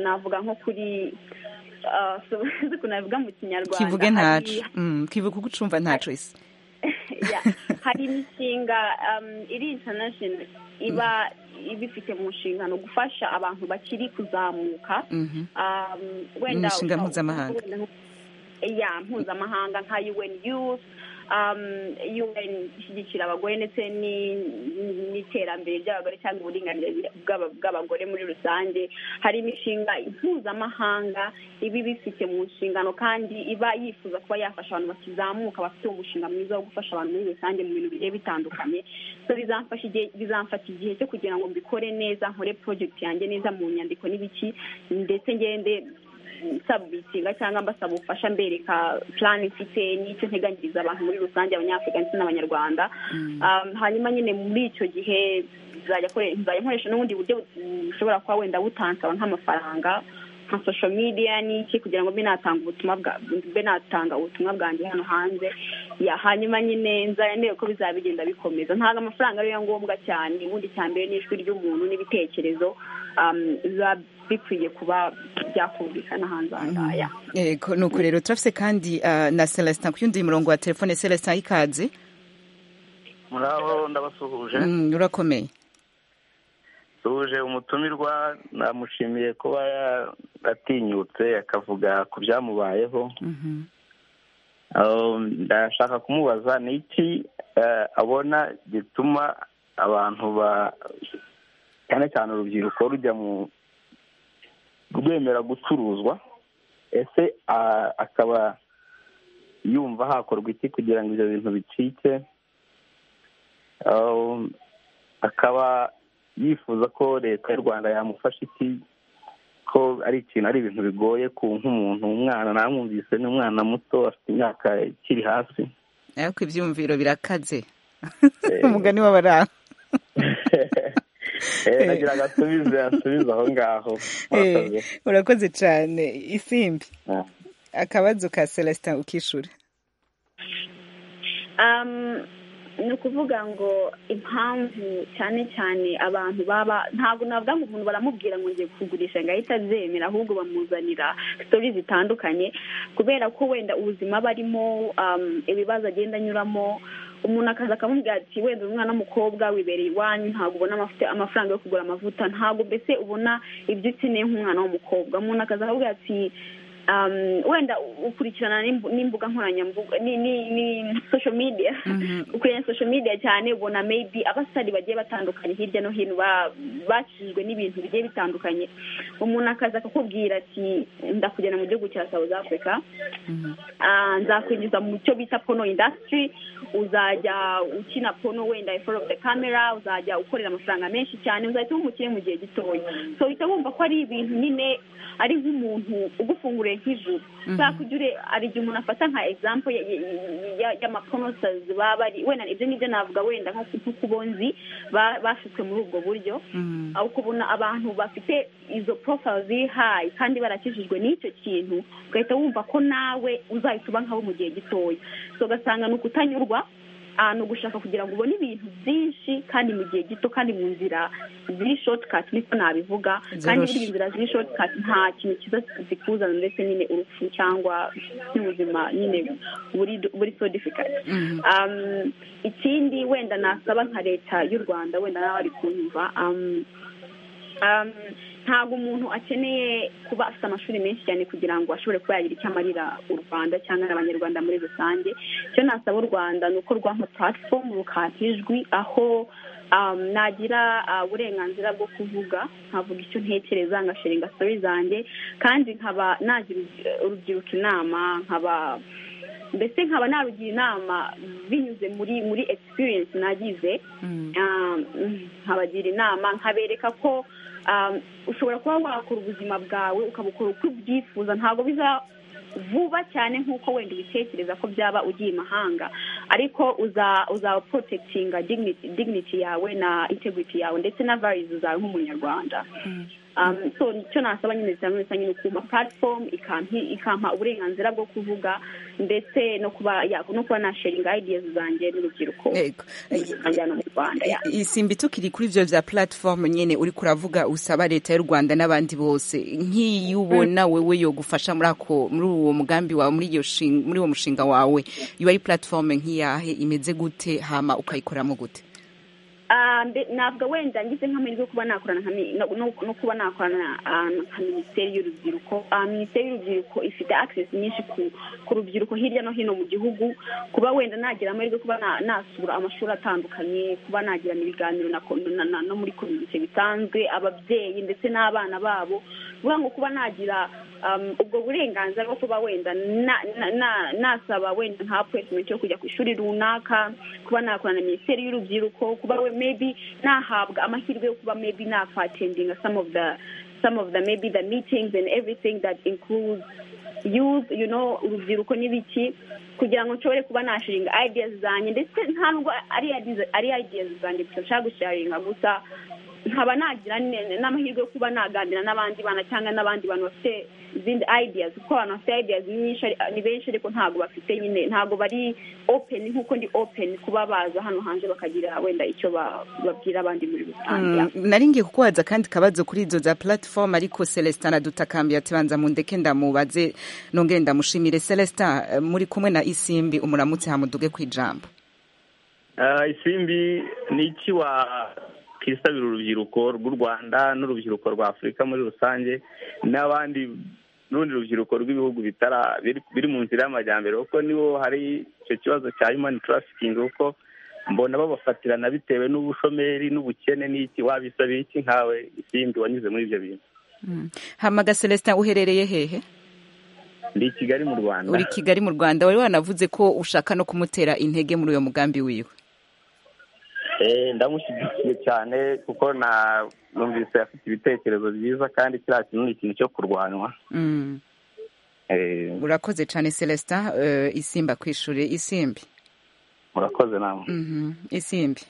navuga nko kuri ukuntu navuga mu kinyarwanda kivuge ntacu kivuge uko ucumva ntacu isi hari imishinga iri international iba ibifite mu nshingano gufasha abantu bakiri kuzamuka wenda imishinga mpuzamahanga ya mpuzamahanga nka UN Youth UN ishyigikira abagore ndetse n'iterambere ry'abagore cyangwa uburinganire bw'abagore muri rusange hari imishinga mpuzamahanga iba ibifite mu nshingano kandi iba yifuza kuba yafasha abantu bakizamuka bafite umushinga mwiza wo gufasha abantu muri rusange mu bintu bigiye bitandukanye bizamfata igihe cyo kugira ngo mbikore neza nkore project yanjye neza mu nyandiko n'ibiki ndetse ngende sabubitinga cyangwa mbasaba ubufasha mbereka plan mfite n'icyo nteganyiriza abantu muri rusange abanyafurika ndetse n'abanyarwanda hanyuma nyine muri icyo gihe nzajya nkoresha n'ubundi buryo bushobora kuba wenda butansaba nk'amafaranga nka social media n'iki kugira ngo mbe natanga ubutumwa bwa mbe natanga ubutumwa bwanjye hano hanze ya hanyuma nyine nzara ndebe ko bizaba bigenda bikomeza ntabwo amafaranga ariyo ngombwa cyane ubundi cya mbere n'ijwi ry'umuntu n'ibitekerezo biba bikwiye kuba byakumvikana hanze aha ngaha yego ni uko rero turafite kandi na celestin ku yundi murongo wa telefone celestin ikaze muraho ndabasuhuje urakomeye duhuje umutumirwa namushimiye kuba atinyutse akavuga ku byamubayeho ndashaka kumubaza ni iki abona gituma abantu ba cyane cyane urubyiruko rujya mu rwemera gucuruzwa ese akaba yumva hakorwa iki kugira ngo ibyo bintu bicike akaba yifuza ko leta y'u rwanda yamufasha iki ko ari ikintu ari ibintu bigoye ku nk'umuntu umwana namwumvise ni umwana muto afite imyaka ikiri hasi ariko ibyumviro birakaze umugani w'abarara nagira agasubize asubize aho ngaho urakoze cyane isimbi akabazo ka celestin ukishura ni ukuvuga ngo impamvu cyane cyane abantu baba ntabwo navuga ngo umuntu baramubwira ngo ngiye kugurisha ngo ahite abyemera ahubwo bamuzanira sitori zitandukanye kubera ko wenda ubuzima barimo ibibazo agenda anyuramo umuntu akaza akamubwira ati wenda umwana w'umukobwa wibereye iwanyu ntabwo ubona amafaranga yo kugura amavuta ntabwo mbese ubona ibyo ukeneye nk'umwana w'umukobwa umuntu akaza akamubwira ati wenda ukurikirana n'imbuga nkoranyambaga ni social media ukurikirana social media cyane ubona maybe abasitari bagiye batandukanye hirya no hino bakijijwe n'ibintu bigiye bitandukanye umuntu akaza akakubwira ati ndakujyana mu gihugu cya south africa nzakwinjiza mu cyo bita pono indasitiri uzajya ukina pono wenda iforo ofu de kamera uzajya ukorera amafaranga menshi cyane uzahita umukire mu gihe gitoya so uhita wumva ko ari ibintu nyine ari nk'umuntu ugufunguriye nk'ijuru kubera ko ujya hari igihe umuntu afata nka egizampo y'amaponosazi baba bari wenda ibyo ngibyo navuga wenda nk'ukubonzi bashyizwe muri ubwo buryo ukabona abantu bafite izo porofayiro ziri hayi kandi barakijijwe n'icyo kintu ugahita wumva ko nawe uzahita uba nk'abo mu gihe gitoya ugasanga ni ukutanyurwa ni ugushaka kugira ngo ubone ibintu byinshi kandi mu gihe gito kandi mu nzira ziri shotikati niko nabivuga kandi muri izi nzira ziri shotikati nta kintu cyiza zikuzana ndetse nyine urupfu cyangwa n'ubuzima nyine buri so difikati ikindi wenda nasaba nka leta y'u rwanda wenda nawe ari kunyumva ntabwo umuntu akeneye kuba afite amashuri menshi cyane kugira ngo ashobore kuba yagira icyo amarira u rwanda cyangwa n'abanyarwanda muri rusange icyo nasaba u rwanda ni uko rwampa platform rukaka ijwi aho nagira uburenganzira bwo kuvuga nkavuga icyo ntekereza ngashinga stori zanjye kandi nkaba nagira urubyiruko inama nkaba mbese nkaba narugira inama binyuze muri muri experience nagize nkabagira inama nkabereka ko ushobora kuba wakora ubuzima bwawe ukabukora uko ubyifuza ntabwo biza vuba cyane nk'uko wenda ubitekereza ko byaba ugiye imahanga ariko uzaba porotegitinga dignity yawe na integrity yawe ndetse na varizi zawe nk'umunyarwanda so nicyo nasaba nyine cyane rusange ni ukuma platform ikampa uburenganzira bwo kuvuga ndetse no kuba no kuba nasharinga ideas zanjye n'urubyiruko mu rwanda isimbi tukiri kuri ibyo bya platform nyine uri kuravuga usaba leta y'u rwanda n'abandi bose nk'iyo ubona wowe yo gufasha muri ako muri uwo mugambi wawe muri iyo muri uwo mushinga wawe iyo ari platform nk'iyahe imeze gute hama ukayikoramo gute ntabwo wenda ngize nk'amahirwe yo kuba nakorana no kuba nakorana nka minisiteri y'urubyiruko minisiteri y'urubyiruko ifite access nyinshi ku rubyiruko hirya no hino mu gihugu kuba wenda nagira amahirwe kuba nasura amashuri atandukanye kuba nagirana ibiganiro no muri komite bisanzwe ababyeyi ndetse n'abana babo bivuga ngo kuba nagira ubwo burenganzira bwo kuba wenda nasaba wenda nka apuresimenti yo kujya ku ishuri runaka kuba nakorana na minisiteri y'urubyiruko kuba we maybe nahabwa amahirwe yo kuba maybe nakwatendinga some of the some of the maybe the meetings and everything that includes youth you know urubyiruko n'ibiki kugira ngo nshobore kuba nasharinga ideas zanjye ndetse ntabwo ari ideas zanjye gusa nshaka gusharinga gusa nkaba nagira n'amahirwe yo kuba naganira n'abandi bana cyangwa n'abandi bantu bafite izindi ideas kuko abantu bafite ideas ni benshi ariko ntabwo bafite nyine ntabwo bari open nk'uko ndi open kuba baza hano hanze bakagira wenda icyo babwira abandi muri rusange nari ngiye kukubaza kandi kabazo kuri izo za platform ariko celestin adutakambiye ati banza mundeke ndamubaze nongere ndamushimire celestin muri kumwe na isimbi umuramutse hamuduge ku ijambo isimbi ni iki wa twisabira urubyiruko rw'u rwanda n'urubyiruko rwa afurika muri rusange n'abandi n'urundi rubyiruko rw'ibihugu biri mu nzira y'amajyambere kuko nibo hari icyo kibazo cya human trafficking kuko mbona babafatirana bitewe n'ubushomeri n'ubukene n'iki wabisabiye iki nkawe isindi wanyuze muri ibyo bintu hamaga celestin uherereye hehe ndi kigali mu rwanda uri kigali mu rwanda wari wanavuze ko ushaka no kumutera intege muri uyu mugambi wiwe ndamushyigikiye cyane kuko numvise afite ibitekerezo byiza kandi kiriya kintu ni ikintu cyo kurwanywa urakoze cyane celestin isimba ku ishuri isimbi murakoze nawe isimbi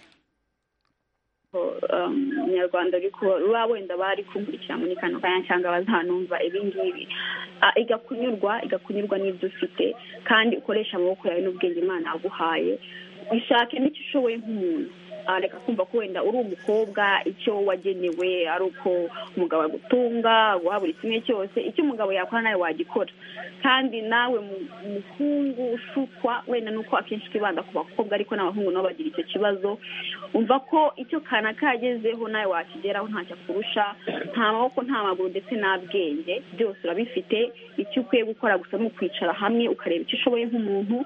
umunyarwanda uri kuba wenda bari kumurikira muri kano kanya cyangwa bazanumva ibingibi igakunyurwa igakunyurwa n'ibyo ufite kandi ukoresha amaboko yawe n'ubwenge imana yaguhaye bishake n'icyo ushoboye nk'umuntu reka kumva ko wenda uri umukobwa icyo wagenewe ari uko umugabo agutunga guha buri kimwe cyose icyo umugabo yakora nawe wagikora kandi nawe muhungu ushukwa wenda nuko akenshi twibanda ku bakobwa ariko n'abahungu nabo bagira icyo kibazo umva ko icyo kana kagezeho nawe wakigeraho ntacyo akurusha nta maboko nta maguru ndetse nta bwenge byose urabifite icyo ukwiye gukora gusa ni ukwicara hamwe ukareba icyo ushoboye nk'umuntu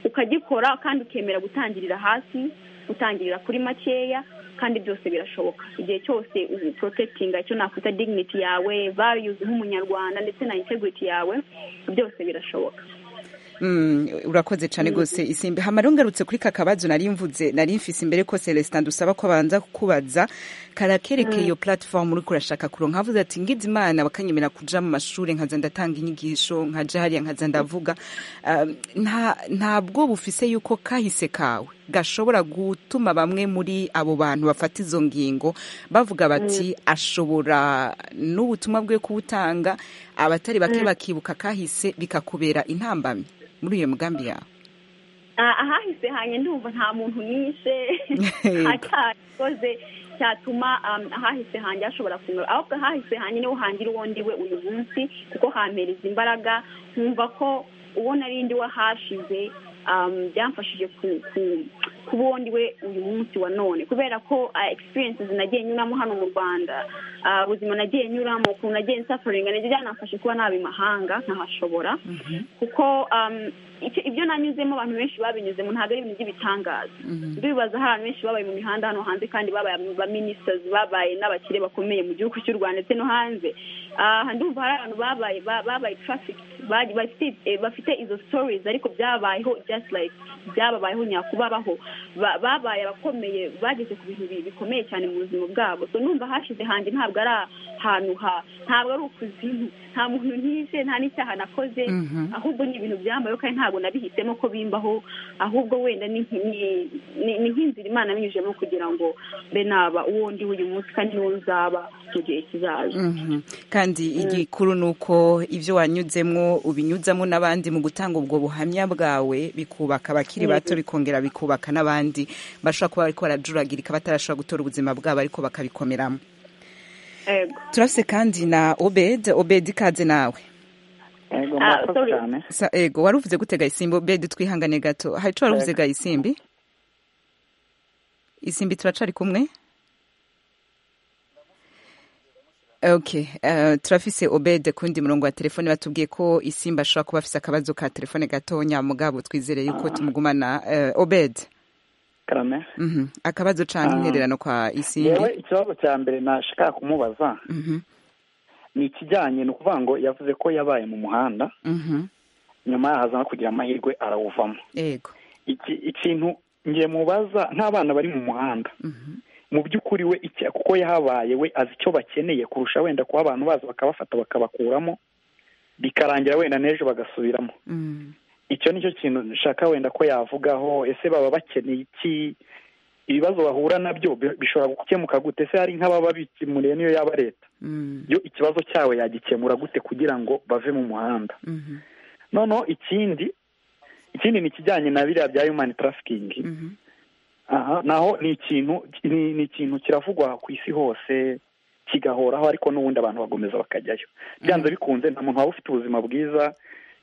ukagikora kandi ukemera gutangirira hasi gutangirira kuri makeya kandi byose birashoboka igihe cyose ubu porotegitinga icyo nakwita dignity yawe variyuzi nk'umunyarwanda ndetse na integrity yawe byose birashoboka urakoze cyane rwose isimbi hamara ngarutse kuri kakabazo nari mvuze nari mfise imbere ko celestin dusaba ko abanza kukubaza karakerekeye iyo platform uriko urashaka kuronka havuze ati ngize imana bakanyemera kuja mu mashuri nkaza ndatanga inyigisho nkaja hariya nkaza ndavuga ntabwo bufise yuko kahise kawe gashobora gutuma bamwe muri abo bantu bafata izo ngingo bavuga bati ashobora n'ubutumwa bwe kuwutanga abatari bake bakibuka kahise bikakubera intambamyi muri iyo mugambi yawe ahahise hanye ndumva nta muntu nishe atakoze cyatuma ahahise hanjye hashobora kunyura ahubwo ahahise hanjye niho hangira uwo ndiwe uyu munsi kuko hampereza imbaraga nkumva ko uwo narindi wahashize byamfashije kuba uwo ndiwe uyu munsi wa none kubera ko egisperiyense nagiye nyuramo hano mu rwanda ubuzima nagiye nyuramo ukuntu nagiye nsafaringa nabyo byanafashe kuba naba imahanga nkahashobora kuko ibyo nanyuzemo abantu benshi babinyuzemo ntabwo ari ibintu by'ibitangaza ndibaza hari abantu benshi babaye mu mihanda hano hanze kandi babaye abaminisitazi babaye n'abakire bakomeye mu gihugu cy'u rwanda ndetse no hanze ndumva hari abantu babaye babaye tarafiki bafite izo sitorizi ariko byabayeho just like byababayeho nyakubabaho babaye abakomeye bageze ku bintu bikomeye cyane mu buzima bwabo so numva hashize hanjye ntabwo ari ahantu ha ntabwo ari ukuzimu nta muntu ntishe nta n'icyaha nakoze ahubwo ni ibintu byambayeho kandi ntabwo nabihisemo ko bimbaho ahubwo wenda ni nk'inzira imana binyujemo kugira ngo mbe naba uwo ndi uyu munsi kandi n'uwo nzaba mu gihe kizaza kandi igikuru ni uko ibyo wanyuzemo ubinyuzamo n'abandi mu gutanga ubwo buhamya bwawe bikubaka abakiri bato bikongera bikubaka n'abandi bashobora kuba bari barajuragirika batarashobora gutora ubuzima bwabo ariko bakabikomeramo turafite kandi na obed obed ikaze nawe ego murakoze cyane Sa, ego wari uvuze gute gayisimbi obed twihangane gato hari icyo wari uvuze gayisimbi isimbi turacari kumwe ok eh, turafise obede kundi murongo wa telefone batubwiye ko isimba ashobora kuba afise akabazo ka telefone gatonya mugabo twizere yuko tumugumana eh, obede karame mhm, akabazo canke Ah. intererano kwa isimbi yewe ikibazo cya mbere nashaka kumubaza Mhm, ni ikijyanye ni ukuvuga ngo yavuze ko yabaye mu muhanda mhm, nyuma yahaza no kugira amahirwe arawuvamo yego Iki- ikintu ngiye mubaza nk'abana bari mu muhanda mu by'ukuri we icya- kuko yahabaye we azi icyo bakeneye kurusha wenda kuba abantu baza bakabafata bakabakuramo bikarangira wenda n'ejo bagasubiramo Mm. icyo nicyo kintu nshaka wenda ko yavugaho ese baba bakeneye iki ibibazo bahura nabyo bi- bishobora gukemuka gute ese hari nk'ababa bikemuriye niyo yaba leta Mm, yo ikibazo cyawe yagikemura gute kugira ngo bave mu muhanda mhm, noneho ikindi ikindi ni ikijyanye na biriya bya human trafficking mhm, aha naho ni ikintu ni ni ikintu kiravugwa ku isi hose kigahoraho ariko n'ubundi abantu bakomeza bakajyayo byanze bikunze nta muntu waba ufite ubuzima bwiza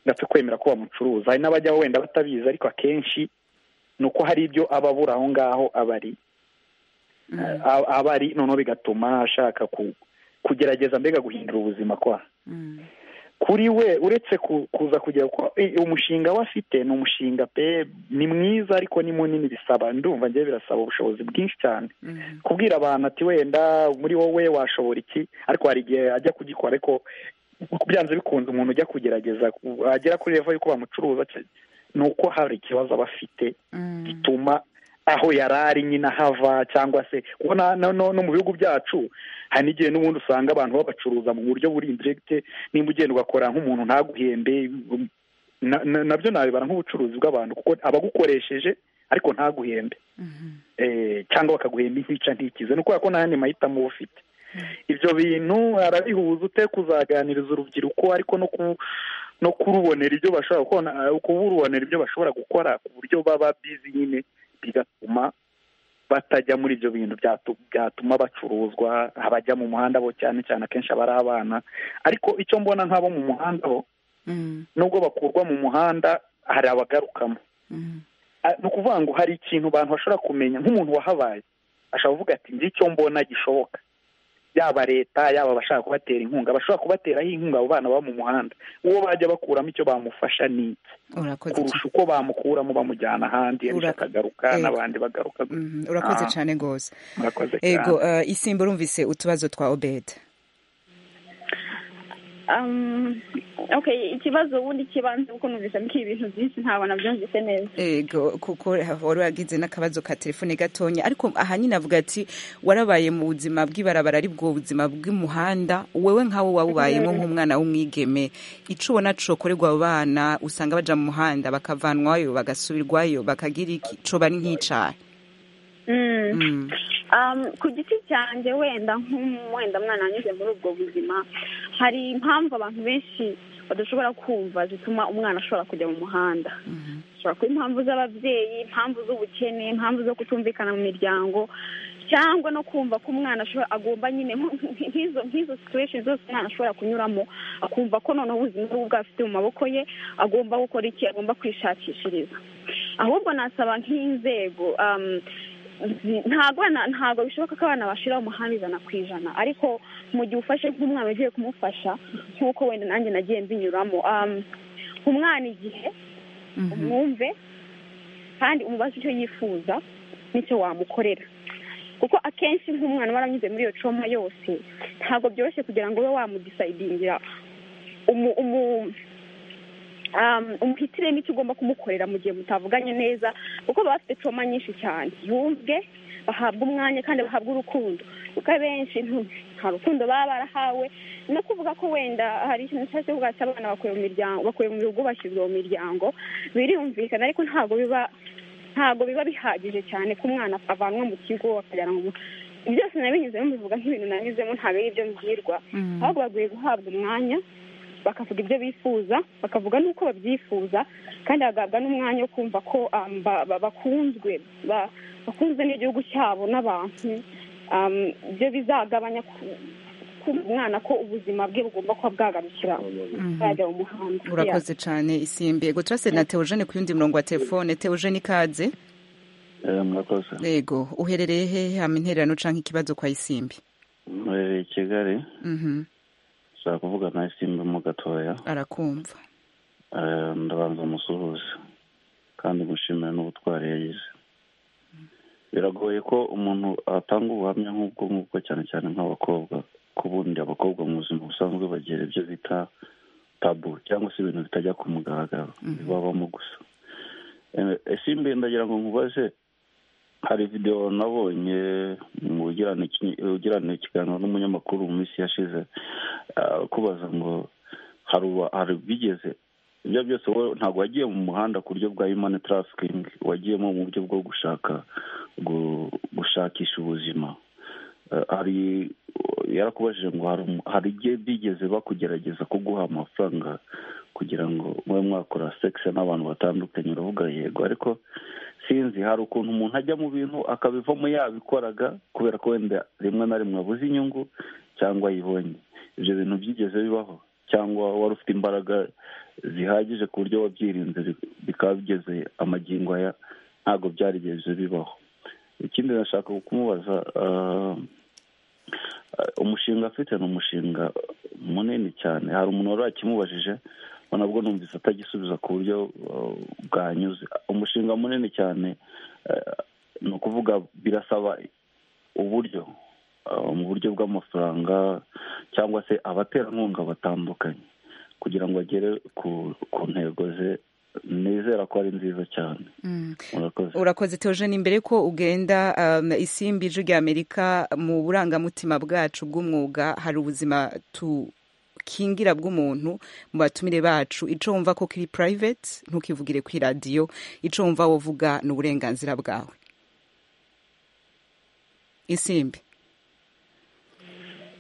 ndapfa kwemera ko bamucuruza hari n'abajyaho wenda batabizi ariko akenshi ni uko hari ibyo aba abura aho ngaho aba ari A- aba ari noneho bigatuma ashaka ku- kugerageza mbega guhindura ubuzima kwa mm, kuri we uretse ku- kuza kugera kuko i- umushinga we afite ni umushinga pe ni mwiza ariko ni munini bisaba ndumva ngewe birasaba ubushobozi bwinshi cyane mhm, kubwira abantu ati wenda muri wowe washobora iki ariko hari igihe ajya kugikora ariko byanze bikunze umuntu ujya kugerageza ku- agera kuri revo y'uko bamucuruza cya- ni uko hari ikibazo aba afite mm, gituma aho yari ari nyine ahava cyangwa se kuko na- na- no no mu bihugu byacu hari n'igihe n'ubundi usanga abantu babacuruza mu buryo buri indiregite nimba ugenda ugakora nk'umuntu ntaguhembe na- na- nabyo nabibara nk'ubucuruzi bw'abantu kuko abagukoresheje ariko ntaguhembe mhm, eh, cyangwa bakaguhemba intica ntikize ni ukubera ko nta yandi mahitamo uba ufite ibyo bintu arabihuza ute kuzaganiriza urubyiruko ariko no ku no kurubonera ibyo bashobora gukora eh, kurubonera ibyo bashobora gukora ku buryo baba bizi nyine bigatuma batajya muri ibyo bintu byatu- byatuma bacuruzwa abajya mu muhanda bo cyane cyane akenshi aba ari abana ariko icyo mbona nk'abo mu muhanda bo mm, nubwo bakurwa mu muhanda hari abagarukamo mhm, Ah, ni ukuvuga ngo hari ikintu abantu bashobora kumenya nk'umuntu wahabaye ashobora kuvuga ati nzi icyo mbona gishoboka yaba leta yaba abashaka kubatera inkunga bashobora kubateraho inkunga abo bana baba mu muhanda uwo bajya bakuramo icyo bamufasha ni iki urakoze kurusha uko bamukuramo bamujyana ahandi Urako- ariko akagaruka Yego. n'abandi bagaruka ca- mhm, urakoze Ah. cyane rwose murakoze cyane ego eh, isimbi urumvise utubazo twa obed Um, okay ikibazo ubundi kibanza kuko numvise ko ibintu byinshi ntabwo nabyumvise neza ego kuko wari wagize n'akabazo ka telefone gatonya ariko ahanini avuga ati warabaye mu buzima bw'ibarabara ari bwo buzima bw'umuhanda wewe nkawe wawubayemo nk'umwana w'umwigeme icyo ubona cokorerwa abo bana usanga baja mu muhanda bakavanwayo bagasubirwayo bakagira iki coba ari nk'icaha Mm. Mm, Um, ku giti cyanjye wenda nk'umu- wenda mwana wanyuze muri ubwo buzima hari impamvu abantu benshi badashobora kumva zituma umwana ashobora kujya mu muhanda bishobora kuba impamvu z'ababyeyi impamvu z'ubukene impamvu zo kutumvikana mu miryango cyangwa no kumva ko umwana agomba nyine nk'izo nk'izo situation zose umwana ashobora kunyuramo akumva ko noneho ubuzima bwe bwafite mu maboko ye agomba gukora iki agomba kwishakishiriza ahubwo nasaba nk'inzego ntabwo ntabwo bishoboka ko abana bashira umuhanda ijana ku ijana ariko mu gihe ufashe nk'umwana ugiye kumufasha nk'uko wenda nanjye nagiye mbinyuramo umwana igihe umwumve kandi umubaze icyo yifuza n'icyo wamukorera kuko akenshi nk'umwana uba waranyuze muri iyo coma yose ntabwo byoroshye kugira ngo ube wamudisayidingira umuhitiremo icyo ugomba kumukorera mu gihe mutavuganye neza kuko baba bafite coma nyinshi cyane yumve bahabwa umwanya kandi bahabwa urukundo kuko abenshi nta rukundo baba barahawe no kuvuga ko wenda hari ikintu cyose kuvuga cyangwa abana bakuye mu miryango bakuye mu bihugu bashyizwe mu miryango birumvikana ariko ntabwo biba ntabwo biba bihagije cyane ko umwana avanwa mu kigo akajyana mu byose nabinyuzemo bivuga nk'ibintu nanyuzemo ntabwo ari ibyo mbwirwa ahubwo bakwiye guhabwa umwanya bakavuga ibyo bifuza bakavuga n'uko babyifuza kandi bagahabwa n'umwanya wo kumva ko bakunzwe bakunzwe n'igihugu cyabo n'abantu ibyo bizagabanya kumva umwana ko ubuzima bwe bugomba kuba bwagarukira bwajya mu muhanda urakoze cyane isimbi yego turase na teogene ku yundi murongo wa telefone teogene ikaze murakoze yego uherereye he hama intererano cyangwa ikibazo kwa isimbi murereye i kigali nshaka kuvuga na isimbi mo gatoya arakumva ndabanza musuhuze kandi mushimira n'ubutwari yagize biragoye ko umuntu atanga ubuhamya nk'ubwo ngubwo cyane cyane nk'abakobwa ko ubundi abakobwa mu buzima busanzwe bagira ibyo bita tabu cyangwa se ibintu bitajya ku mugaragaro bibabamo gusa ese imbere ndagira ngo nkubaze hari videwo nabonye mu ugirana ikiganiro n'umunyamakuru mu minsi yashize kubaza ngo hari bigeze ibyo byose wowe ntabwo wagiye mu muhanda ku buryo bwa imani tarafikingi wagiyemo mu buryo bwo gushaka gushakisha ubuzima hari yarakubajije ngo hari igihe bigeze bakugerageza kuguha amafaranga kugira ngo mube mwakora sekisi n'abantu batandukanye uravuga yego ariko sinzi hari ukuntu umuntu ajya mu bintu akabivamo yabikoraga kubera ko wenda rimwe na rimwe abuze inyungu cyangwa ayibonye ibyo bintu byigeze bibaho cyangwa wari ufite imbaraga zihagije ku buryo wabyirinze bikaba bigeze amagingo aya ntabwo byarigeze bibaho ikindi nashaka kumubaza umushinga afite ni umushinga munini cyane hari umuntu wari wakimubajije nabwo numvise atagisubiza ku buryo bwanyuze umushinga munini cyane ni ukuvuga birasaba uburyo mu buryo bw'amafaranga cyangwa se abaterankunga batandukanye kugira ngo agere ku ntego ze nizera ko ari nziza cyane urakoze teogene imbere ko ugenda isimbi ijwi ry'amerika mu burangamutima bwacu bw'umwuga hari ubuzima kingira bw'umuntu mu batumire bacu icyo wumva ko kiri private ntukivugire ku iradiyo icyo wumva wovuga ni uburenganzira bwawe isimbi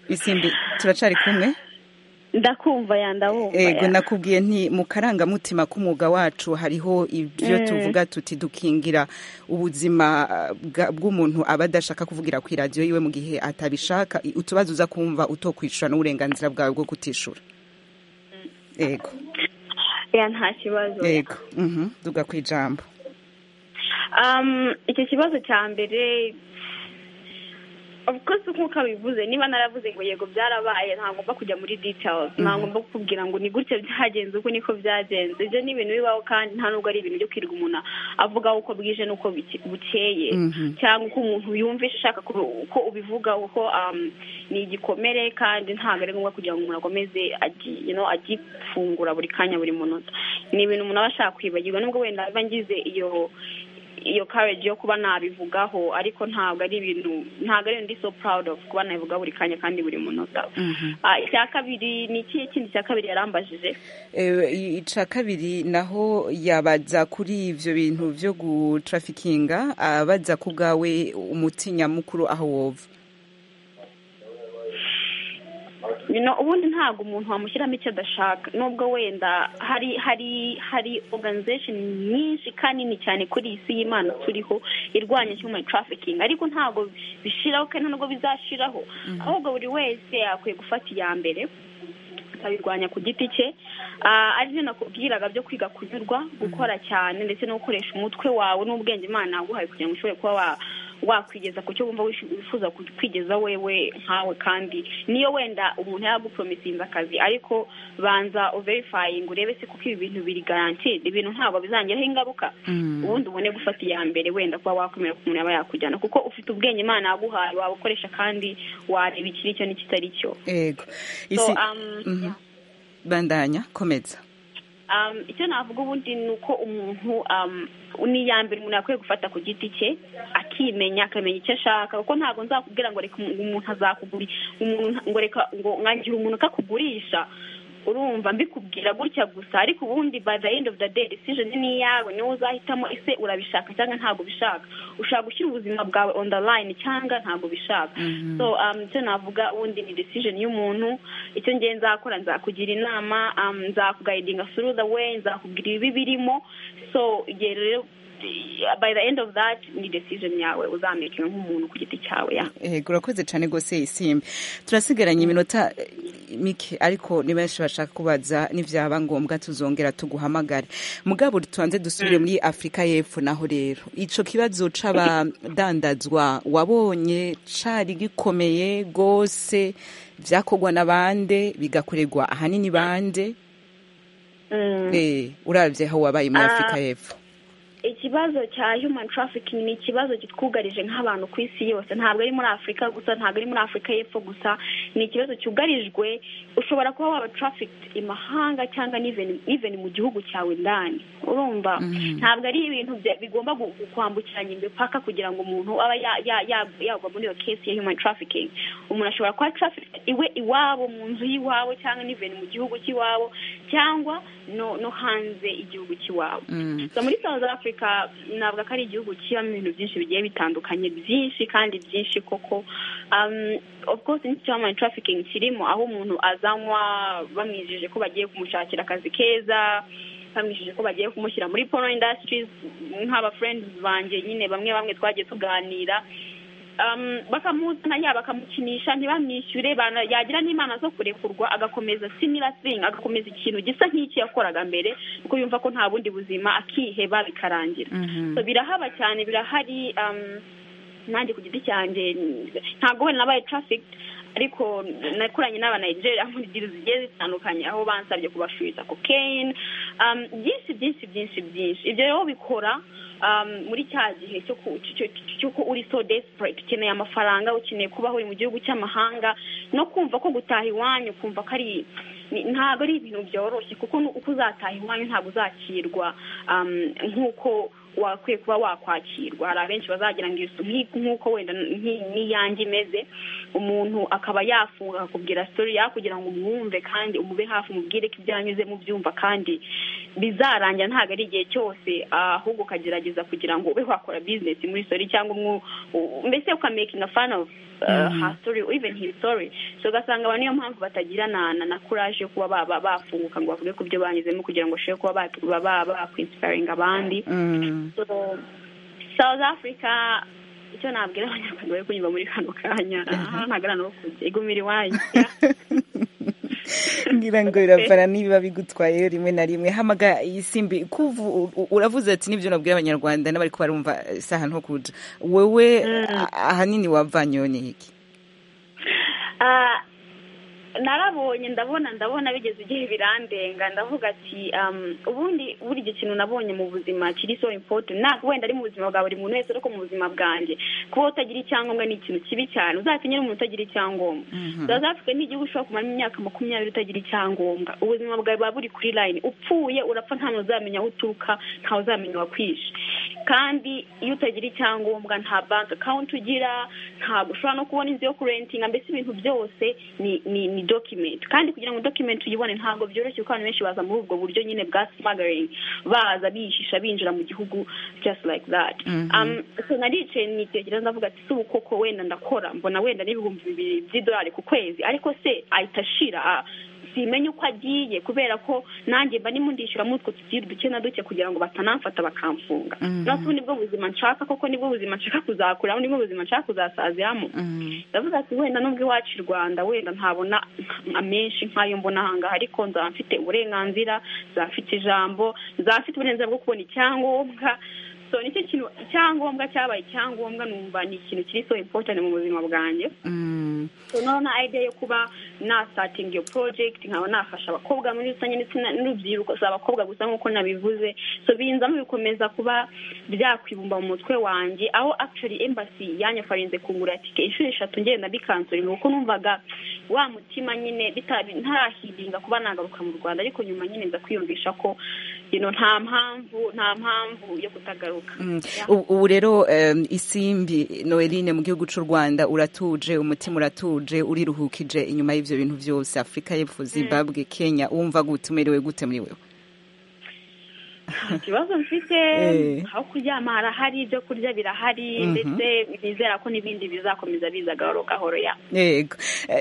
isimbi turacari kumwe ndakumva yandabumva yego nakubwiye nti mu karangamutima k'umwuga wacu hariho ibyo tuvuga tuti dukingira ubuzima bw'umuntu aba adashaka kuvugira ku iradiyo yiwe mu gihe atabishaka utubazo uza kumva utokwishyura n'uburenganzira bwawe bwo kutishyura yego nta kibazo yego tuga ku ijambo icyo kibazo cya mbere abakozi nk'uko abivuze niba naravuze ngo yego byarabaye ntagomba kujya muri details ntagomba kukubwira ngo ni gutya byagenze uko niko byagenze ibyo ni ibintu bibaho kandi nta nubwo ari ibintu byo kwirirwa umuntu avuga uko bwije n'uko bukeye cyangwa uko umuntu yumvisha ashaka ko ubivuga kuko ni igikomere kandi ntabwo ari ngombwa kugira ngo umuntu akomeze agifungura buri kanya buri munota ni ibintu umuntu aba ashaka kwibagirwa nubwo wenda mba ngize iyo iyo courage yo kuba nabivugaho ariko ntabwo ari ibintu ntabwo ari ndi so proud of kuba nabivuga buri kanya kandi buri munota icya kabiri ni ikihe kindi cya kabiri yarambajije icya kabiri naho yabaza kuri ibyo bintu byo gutrafikinga abaza ku bwawe umuti nyamukuru aho wova ubundi ntabwo umuntu wamushyiramo icyo adashaka nubwo wenda hari hari hari organization nyinshi kandi nini cyane kuri iyi si y'imana turiho irwanya human trafficking ariko ntabwo bishiraho kandi nubwo bizashiraho ahubwo buri wese akwiye gufata iya mbere akabirwanya ku giti cye aribyo nakubwiraga byo kwiga kunyurwa gukora cyane ndetse no gukoresha umutwe wawe n'ubwenge imana yaguhaye kugira ngo ushobore kuba wakwigeza ku cyo wumva wifuza kwigeza wewe nkawe kandi niyo wenda umuntu yagupromisinze akazi ariko banza uverifayinga urebe se kuko ibi bintu biri garantide ibintu ntabwo bizangiraho ingaruka ubundi ubone gufata iya mbere wenda kuba wakwemera ko umuntu yaba yakujyana kuko ufite ubwenge imana yaguhaye wabukoresha kandi wareba ikiri cyo n'ikitari cyo yego So, isi um, Mhm. yeah. bandanya komeza Um, icyo navuga ubundi ni uko umuntu um, n'iya mbere umuntu yakwiye gufata ku giti cye akimenya akamenya icyo ashaka kuko ntabwo nzakubwira ngo reka umu- umuntu azakuguri umuntu ngo reka ngo mwangira umuntu akakugurisha urumva mbikubwira gutya gusa ariko ubundi by the end of the day decision ni iyawe niwe uzahitamo ese urabishaka cyangwa ntabwo ubishaka ushaka gushyira ubuzima bwawe on the line cyangwa ntabwo ubishaka so um, icyo navuga ubundi ni decision y'umuntu icyo ngiye nzakora nzakugira inama um, nzakugayidinga through the way nzakubwira ibibi birimo so igihe rero by the end of that ni decision yawe uzamekinga nk'umuntu ku giti cyawe ya Eh, urakoze cyane rwose isimbi turasigaranye iminota eh, mike ariko ni benshi bashaka kubaza n'ibyaba ngombwa tuzongera tuguhamagare mugabo tubanze dusubire muri afurika y'epfo naho rero icyo kibazo cy'abadandazwa wabonye cyari gikomeye rwose byakorwa na bande bigakorerwa ahanini bande Eh, urabye aho wabaye muri Ah. afurika y'epfo ikibazo cya human trafficking ni ikibazo kitwugarije nk'abantu ku isi yose ntabwo ari muri afurika gusa ntabwo ari muri afurika y'epfo gusa ni ikibazo cyugarijwe ushobora kuba waba trafficked imahanga cyangwa even even mu gihugu cyawe indani urumva ntabwo ari ibintu bya- bigomba gu- kwambukiranya imipaka kugira ngo umuntu aba ya- ya- ya- yagwa muri iyo case ya human trafficking umuntu ashobora kuba trafficked iwe iwabo mu nzu y'iwabo cyangwa even mu gihugu cy'iwabo cyangwa no no hanze igihugu cy'iwabo Mm. so muri south africa navuga ko ari igihugu kibamo ibintu byinshi bigiye bitandukanye byinshi kandi byinshi koko um, of course n'iki cya human trafficking kirimo aho umuntu azanywa bamwijeje ko bagiye kumushakira akazi keza bamwijeje ko bagiye kumushyira muri porno industries nk'aba friends banjye nyine bamwe bamwe twagiye tuganira um, bakamuzana yaba bakamukinisha ntibamwishyure bana- yagira n'imana zo kurekurwa agakomeza similar thing agakomeza ikintu gisa nk'iki yakoraga mbere kuko yumva ko nta bundi buzima akiheba bikarangira Mhm. so birahaba cyane birahari um, nanjye ku giti cyanjye ntabwo wenda nabaye traffic ariko nakoranye n'aba Nigeria muri diri zigiye zitandukanye aho bansabye kubashubiza cocaine um, byinshi byinshi byinshi byinshi ibyo rero bikora um, muri cya gihe cyo ku- cyo- cyo- cyo ko uri so desperate ukeneye amafaranga ukeneye kubaho uri mu gihugu cy'amahanga no kumva ko gutaha iwanyu kumva ko ari ni- ntabwo ari ibintu byoroshye kuko nu- uko uzataha iwanyu ntabwo uzakirwa um, nk'uko wakwiye kuba wakwakirwa hari abenshi bazagira ngo isu nk'i- nk'uko wenda nk'i- n'iyange imeze umuntu akaba yafunga akakubwira sitori yakugira ngo umwumve kandi umube hafi umubwire ko ibyo yanyuzemo ubyumva kandi bizarangira ntabwo ari igihe cyose ah, ahubwo ukagerageza kugira ngo ube wakora bizinesi muri sori cyangwa umwu- u- mbese ukamekinga fani ofu her story or even his story so ugasanga abantu niyo mpamvu batagira na na na courage yo kuba ba- ba- bafunguka ngo bavuge ku byo banyuzemo kugira ngo bashobore kuba ba- ba- ba- bakwinsiparinga abandi Mm. So, south africa icyo nabwira abanyarwanda bari kunyura muri kano kanya aha ntabwo ari ahantu ho kujya igumira iwanyu ngira ngo biravana niba bigutwaye rimwe na rimwe hamaga isimbi kuvu u- uravuze ati nibyo nabwira abanyarwanda n'abari ko barumva eh, si ahantu ho kuja wewe a- ahanini wavanyoye iki Ah, narabonye ndabona ndabona bigeze igihe birandenga ndavuga ati um, ubundi buri gihe ikintu nabonye mu buzima kiri so important ntabwo wenda ari mu buzima bwa buri muntu wese ariko mu buzima bwanjye kuba utagira icyangombwa ni ikintu kibi cyane uzakenye umuntu utagira icyangombwa south africa ni igihugu ushobora kumaramo imyaka makumyabiri utagira icyangombwa ubuzima bwawe buba buri kuri line upfuye urapfa nta muntu uzamenya aho uturuka ntawe uzamenya wakwishe kandi iyo utagira icyangombwa nta bank account ugira ntabwo ushobora no kubona inzu yo kurentinga mbese ibintu byose ni ni ni iyi dokumenti kandi kugira ngo dokumenti uyibone ntabwo byoroshye kuko abantu benshi baza muri ubwo buryo nyine bwa simagaringi baza bihisha binjira mu gihugu just like that naricaye nitegereza ndavuga ati si ubu koko wenda ndakora mbona wenda n'ibihumbi bibiri by'idolari ku kwezi ariko se ahita ashira simenye uko agiye kubera ko nanjye mba ndimo ndishyura muri utwo tugira duke na duke kugira ngo batanamfata bakamfunga natwe nibwo buzima nshaka koko nibwo buzima nshaka kuzakuramo nibwo buzima nshaka kuzasaziramo ndavuga ati wenda nubwo iwacu i rwanda wenda ntabona amenshi nk'ayo mbona ahangaha ariko nzaba mfite uburenganzira nzaba mfite ijambo nzaba mfite uburenganzira bwo kubona icyangombwa so nicyo kintu icyangombwa cyabaye icyangombwa numva ni ikintu kiri so important mu buzima bwanjye so none idea yo kuba nasatinga iyo project nkaba nafasha abakobwa muri rusange ndetse n'urubyiruko si abakobwa gusa nk'uko nabivuze so binzamo bikomeza kuba byakwibumba mu mutwe wanjye aho actually embassy yanyafarinze kungura tike inshuro eshatu ngenda bikansorera kuko numvaga wa mutima nyine ntarahiringa kuba nagaruka mu rwanda ariko nyuma nyine nza kwiyumvisha ko nta mpamvu nta mpamvu yo kutagaruka ubu rero isimbi noeline mu gihugu cy'u rwanda uratuje umutima uratuje uriruhukije inyuma y'ibyo bintu byose afurika y'epfo zimbabwe kenya wumva gute umerewe gute muri wewe ikibazo mfite aho kuryama harahari ibyo kurya birahari ndetse nizera ko n'ibindi bizakomeza biza gahoro gahoro ya yego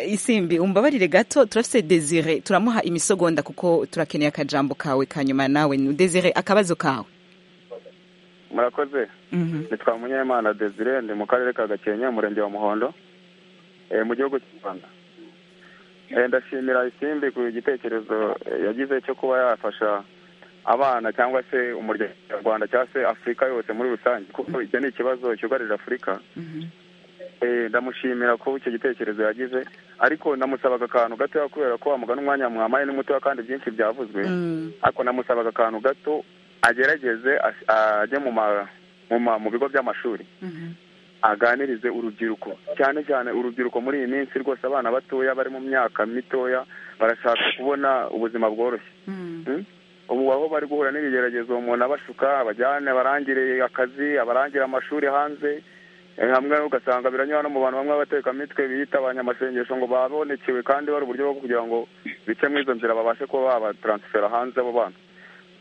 isimbi umbabarire gato turafite desire turamuha imisogonda kuko turakeneye akajambo kawe kanyuma nawe desire akabazo kawe murakoze nitwa munyemana desire ndi mu karere ka gakenke umurenge wa muhondo mu gihugu cy'u rwanda ndashimira isimbi ku gitekerezo yagize cyo kuba yafasha abana cyangwa se umuryango nyarwanda cyangwa se afurika yose muri rusange kuko icyo ni ikibazo cyugarije afurika ndamushimira ko icyo gitekerezo yagize ariko namusabaga akantu gatoya kubera ko wamuga n'umwanya mwamaye n'umutoya kandi byinshi byavuzwe ariko namusabaga akantu gato agerageze ajye mu bigo by'amashuri aganirize urubyiruko cyane cyane urubyiruko muri iyi minsi rwose abana batoya bari mu myaka mitoya barashaka kubona ubuzima bworoshye ubu aho bari guhura n'ibigeragezo umuntu abashuka abajyane barangire akazi abarangire amashuri hanze hamwe ugasanga biranyura no mu bantu bamwe b'abatekamitwe biyita abanyamasengesho ngo babonekewe kandi bari uburyo bwo kugira ngo bice muri izo nzira babashe kuba babataransifera hanze abo bana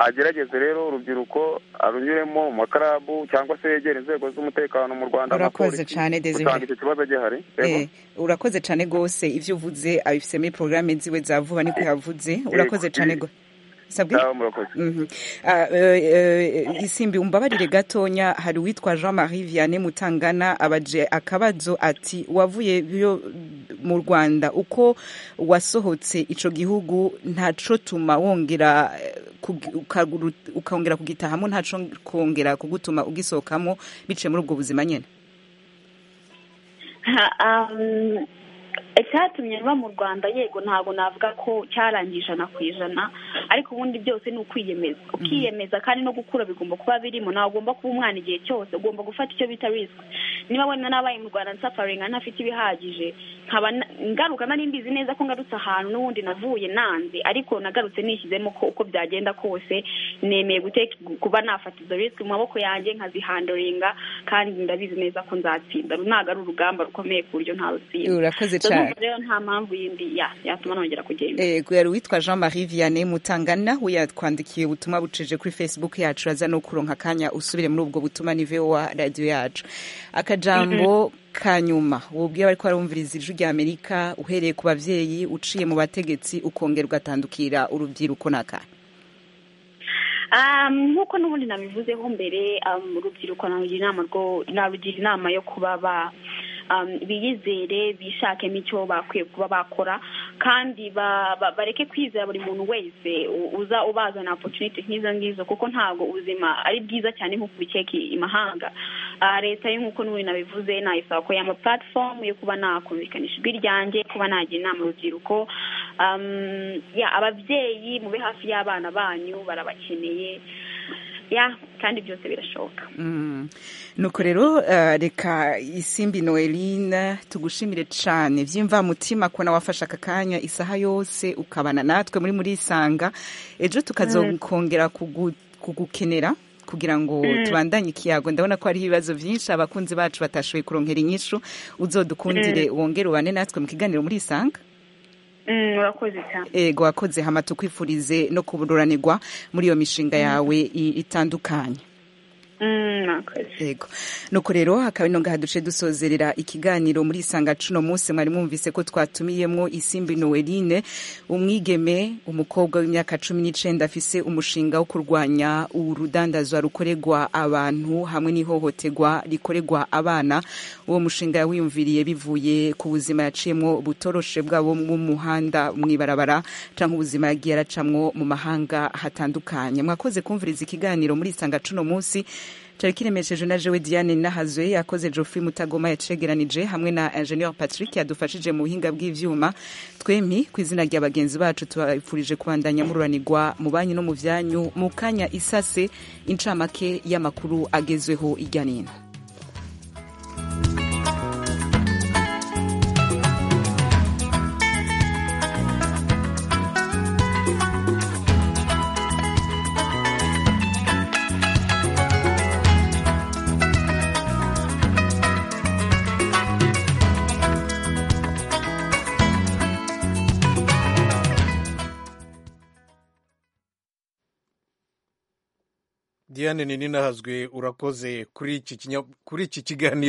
agerageze rero urubyiruko arunyuremo mu makarabu cyangwa se yegera inzego z'umutekano mu rwanda urakoze cyane desire icyo kibazo gihari urakoze cyane rwose ibyo uvuze abifitemo porogaramu ziwe za vuba niko yavuze urakoze cyane isimbi umbabarire gatonya hari uwitwa jean marie vianney mutangana abaje akabazo ati wavuye mu rwanda uko wasohotse icyo gihugu ntacyo tuma wongera ukongera kugitahamo ntacyo kongera kugutuma ugisohokamo biciye muri ubwo buzima nyine icyatumye nva mu rwanda yego ntabwo navuga ko cyarangiye ijana ku ijana ariko ubundi byose ni ukwiyemeza ukiyemeza kandi no gukura bigomba kuba birimo ntabwo ugomba kuba umwana igihe cyose ugomba gufata icyo bita risiki niba wenda nabaye mu rwanda nsafaringa ntafite ibihagije nkaba ngaruka nari mbizi neza ko ngarutse ahantu n'ubundi navuye nanze ariko nagarutse nishyizemo ko uko byagenda kose nemeye kuba nafata izo risiki mu maboko yanjye nkazihandoringa kandi ndabizi neza ko nzatsinda ntabwo ari urugamba rukomeye ku buryo ntawutsinda urakoze cyane rero nta mpamvu yindi yatuma nongera kugenda yego yari uwitwa jean marie vianney mutangana we yatwandikiye ubutumwa buceje kuri facebook yacu aza no kuronka akanya usubire muri ubwo butumwa ni vowa radiyo yacu akajambo kanyuma wubwiye abari ko barumviriza ijwi ry'amerika uhereye ku babyeyi uciye mu bategetsi ukongera ugatandukira urubyiruko n'akanya nk'uko n'ubundi nabivuzeho mbere urubyiruko narugira inama yo kuba ba biyizere bishakemo icyo bakwiye kuba bakora kandi bareke kwizera buri muntu wese uza ubazana opotuniti nk'izo ngizo kuko ntabwo ubuzima ari bwiza cyane nk'uko ubikeka imahanga leta yo nk'uko n'ubu nabivuze nayisaba ko yama platform yo kuba nakumvikanisha ijwi ryanjye kuba nagira inama urubyiruko ababyeyi mube hafi y'abana banyu barabakeneye ya kandi byose birashoboka nuko rero reka isimbi noeline tugushimire cyane by'imvamutima kubona wafashe aka kanya isaha yose ukabana natwe muri muri isanga ejo tukazakongera kugukenera kugira ngo tubandanye ikiyago ndabona ko hariho ibibazo byinshi abakunzi bacu batashoboye kurongera inyishu uzodukundire wongere ubane natwe mu kiganiro muri isanga urakoze cyane ego wakoze hama tukwifurize no kubururanirwa muri iyo mishinga yawe i- itandukanye yego nuko rero hakaba ino ngaha duce dusozerera ikiganiro muri isanga cuno munsi mwari mwumvise ko twatumiyemo isimbi noweline umwigeme umukobwa w'imyaka cumi n'icenda afise umushinga wo kurwanya urudandazwa rukorerwa abantu hamwe n'ihohoterwa rikorerwa abana uwo mushinga yawiyumviriye bivuye ku buzima yaciyemo butoroshe bwabo mu muhanda mw'ibarabara canke ubuzima yagiye aracamwo mu mahanga hatandukanye mwakoze kumviriza ikiganiro muri isanga cuno munsi Turi kiremesheje na Joe Diane Nahazwe yakoze Geoffrey Mutagoma yacegeranije hamwe na Engineer Patrick yadufashije mu buhinga bw'ivyuma twemi ku izina rya bagenzi bacu tubifurije kubandanya mururanirwa mu banyu no mu vyanyu mu kanya isase incamake y'amakuru agezweho irya nino diane nini nahazwe urakoze kuri iki kinya- kuri iki kiganiro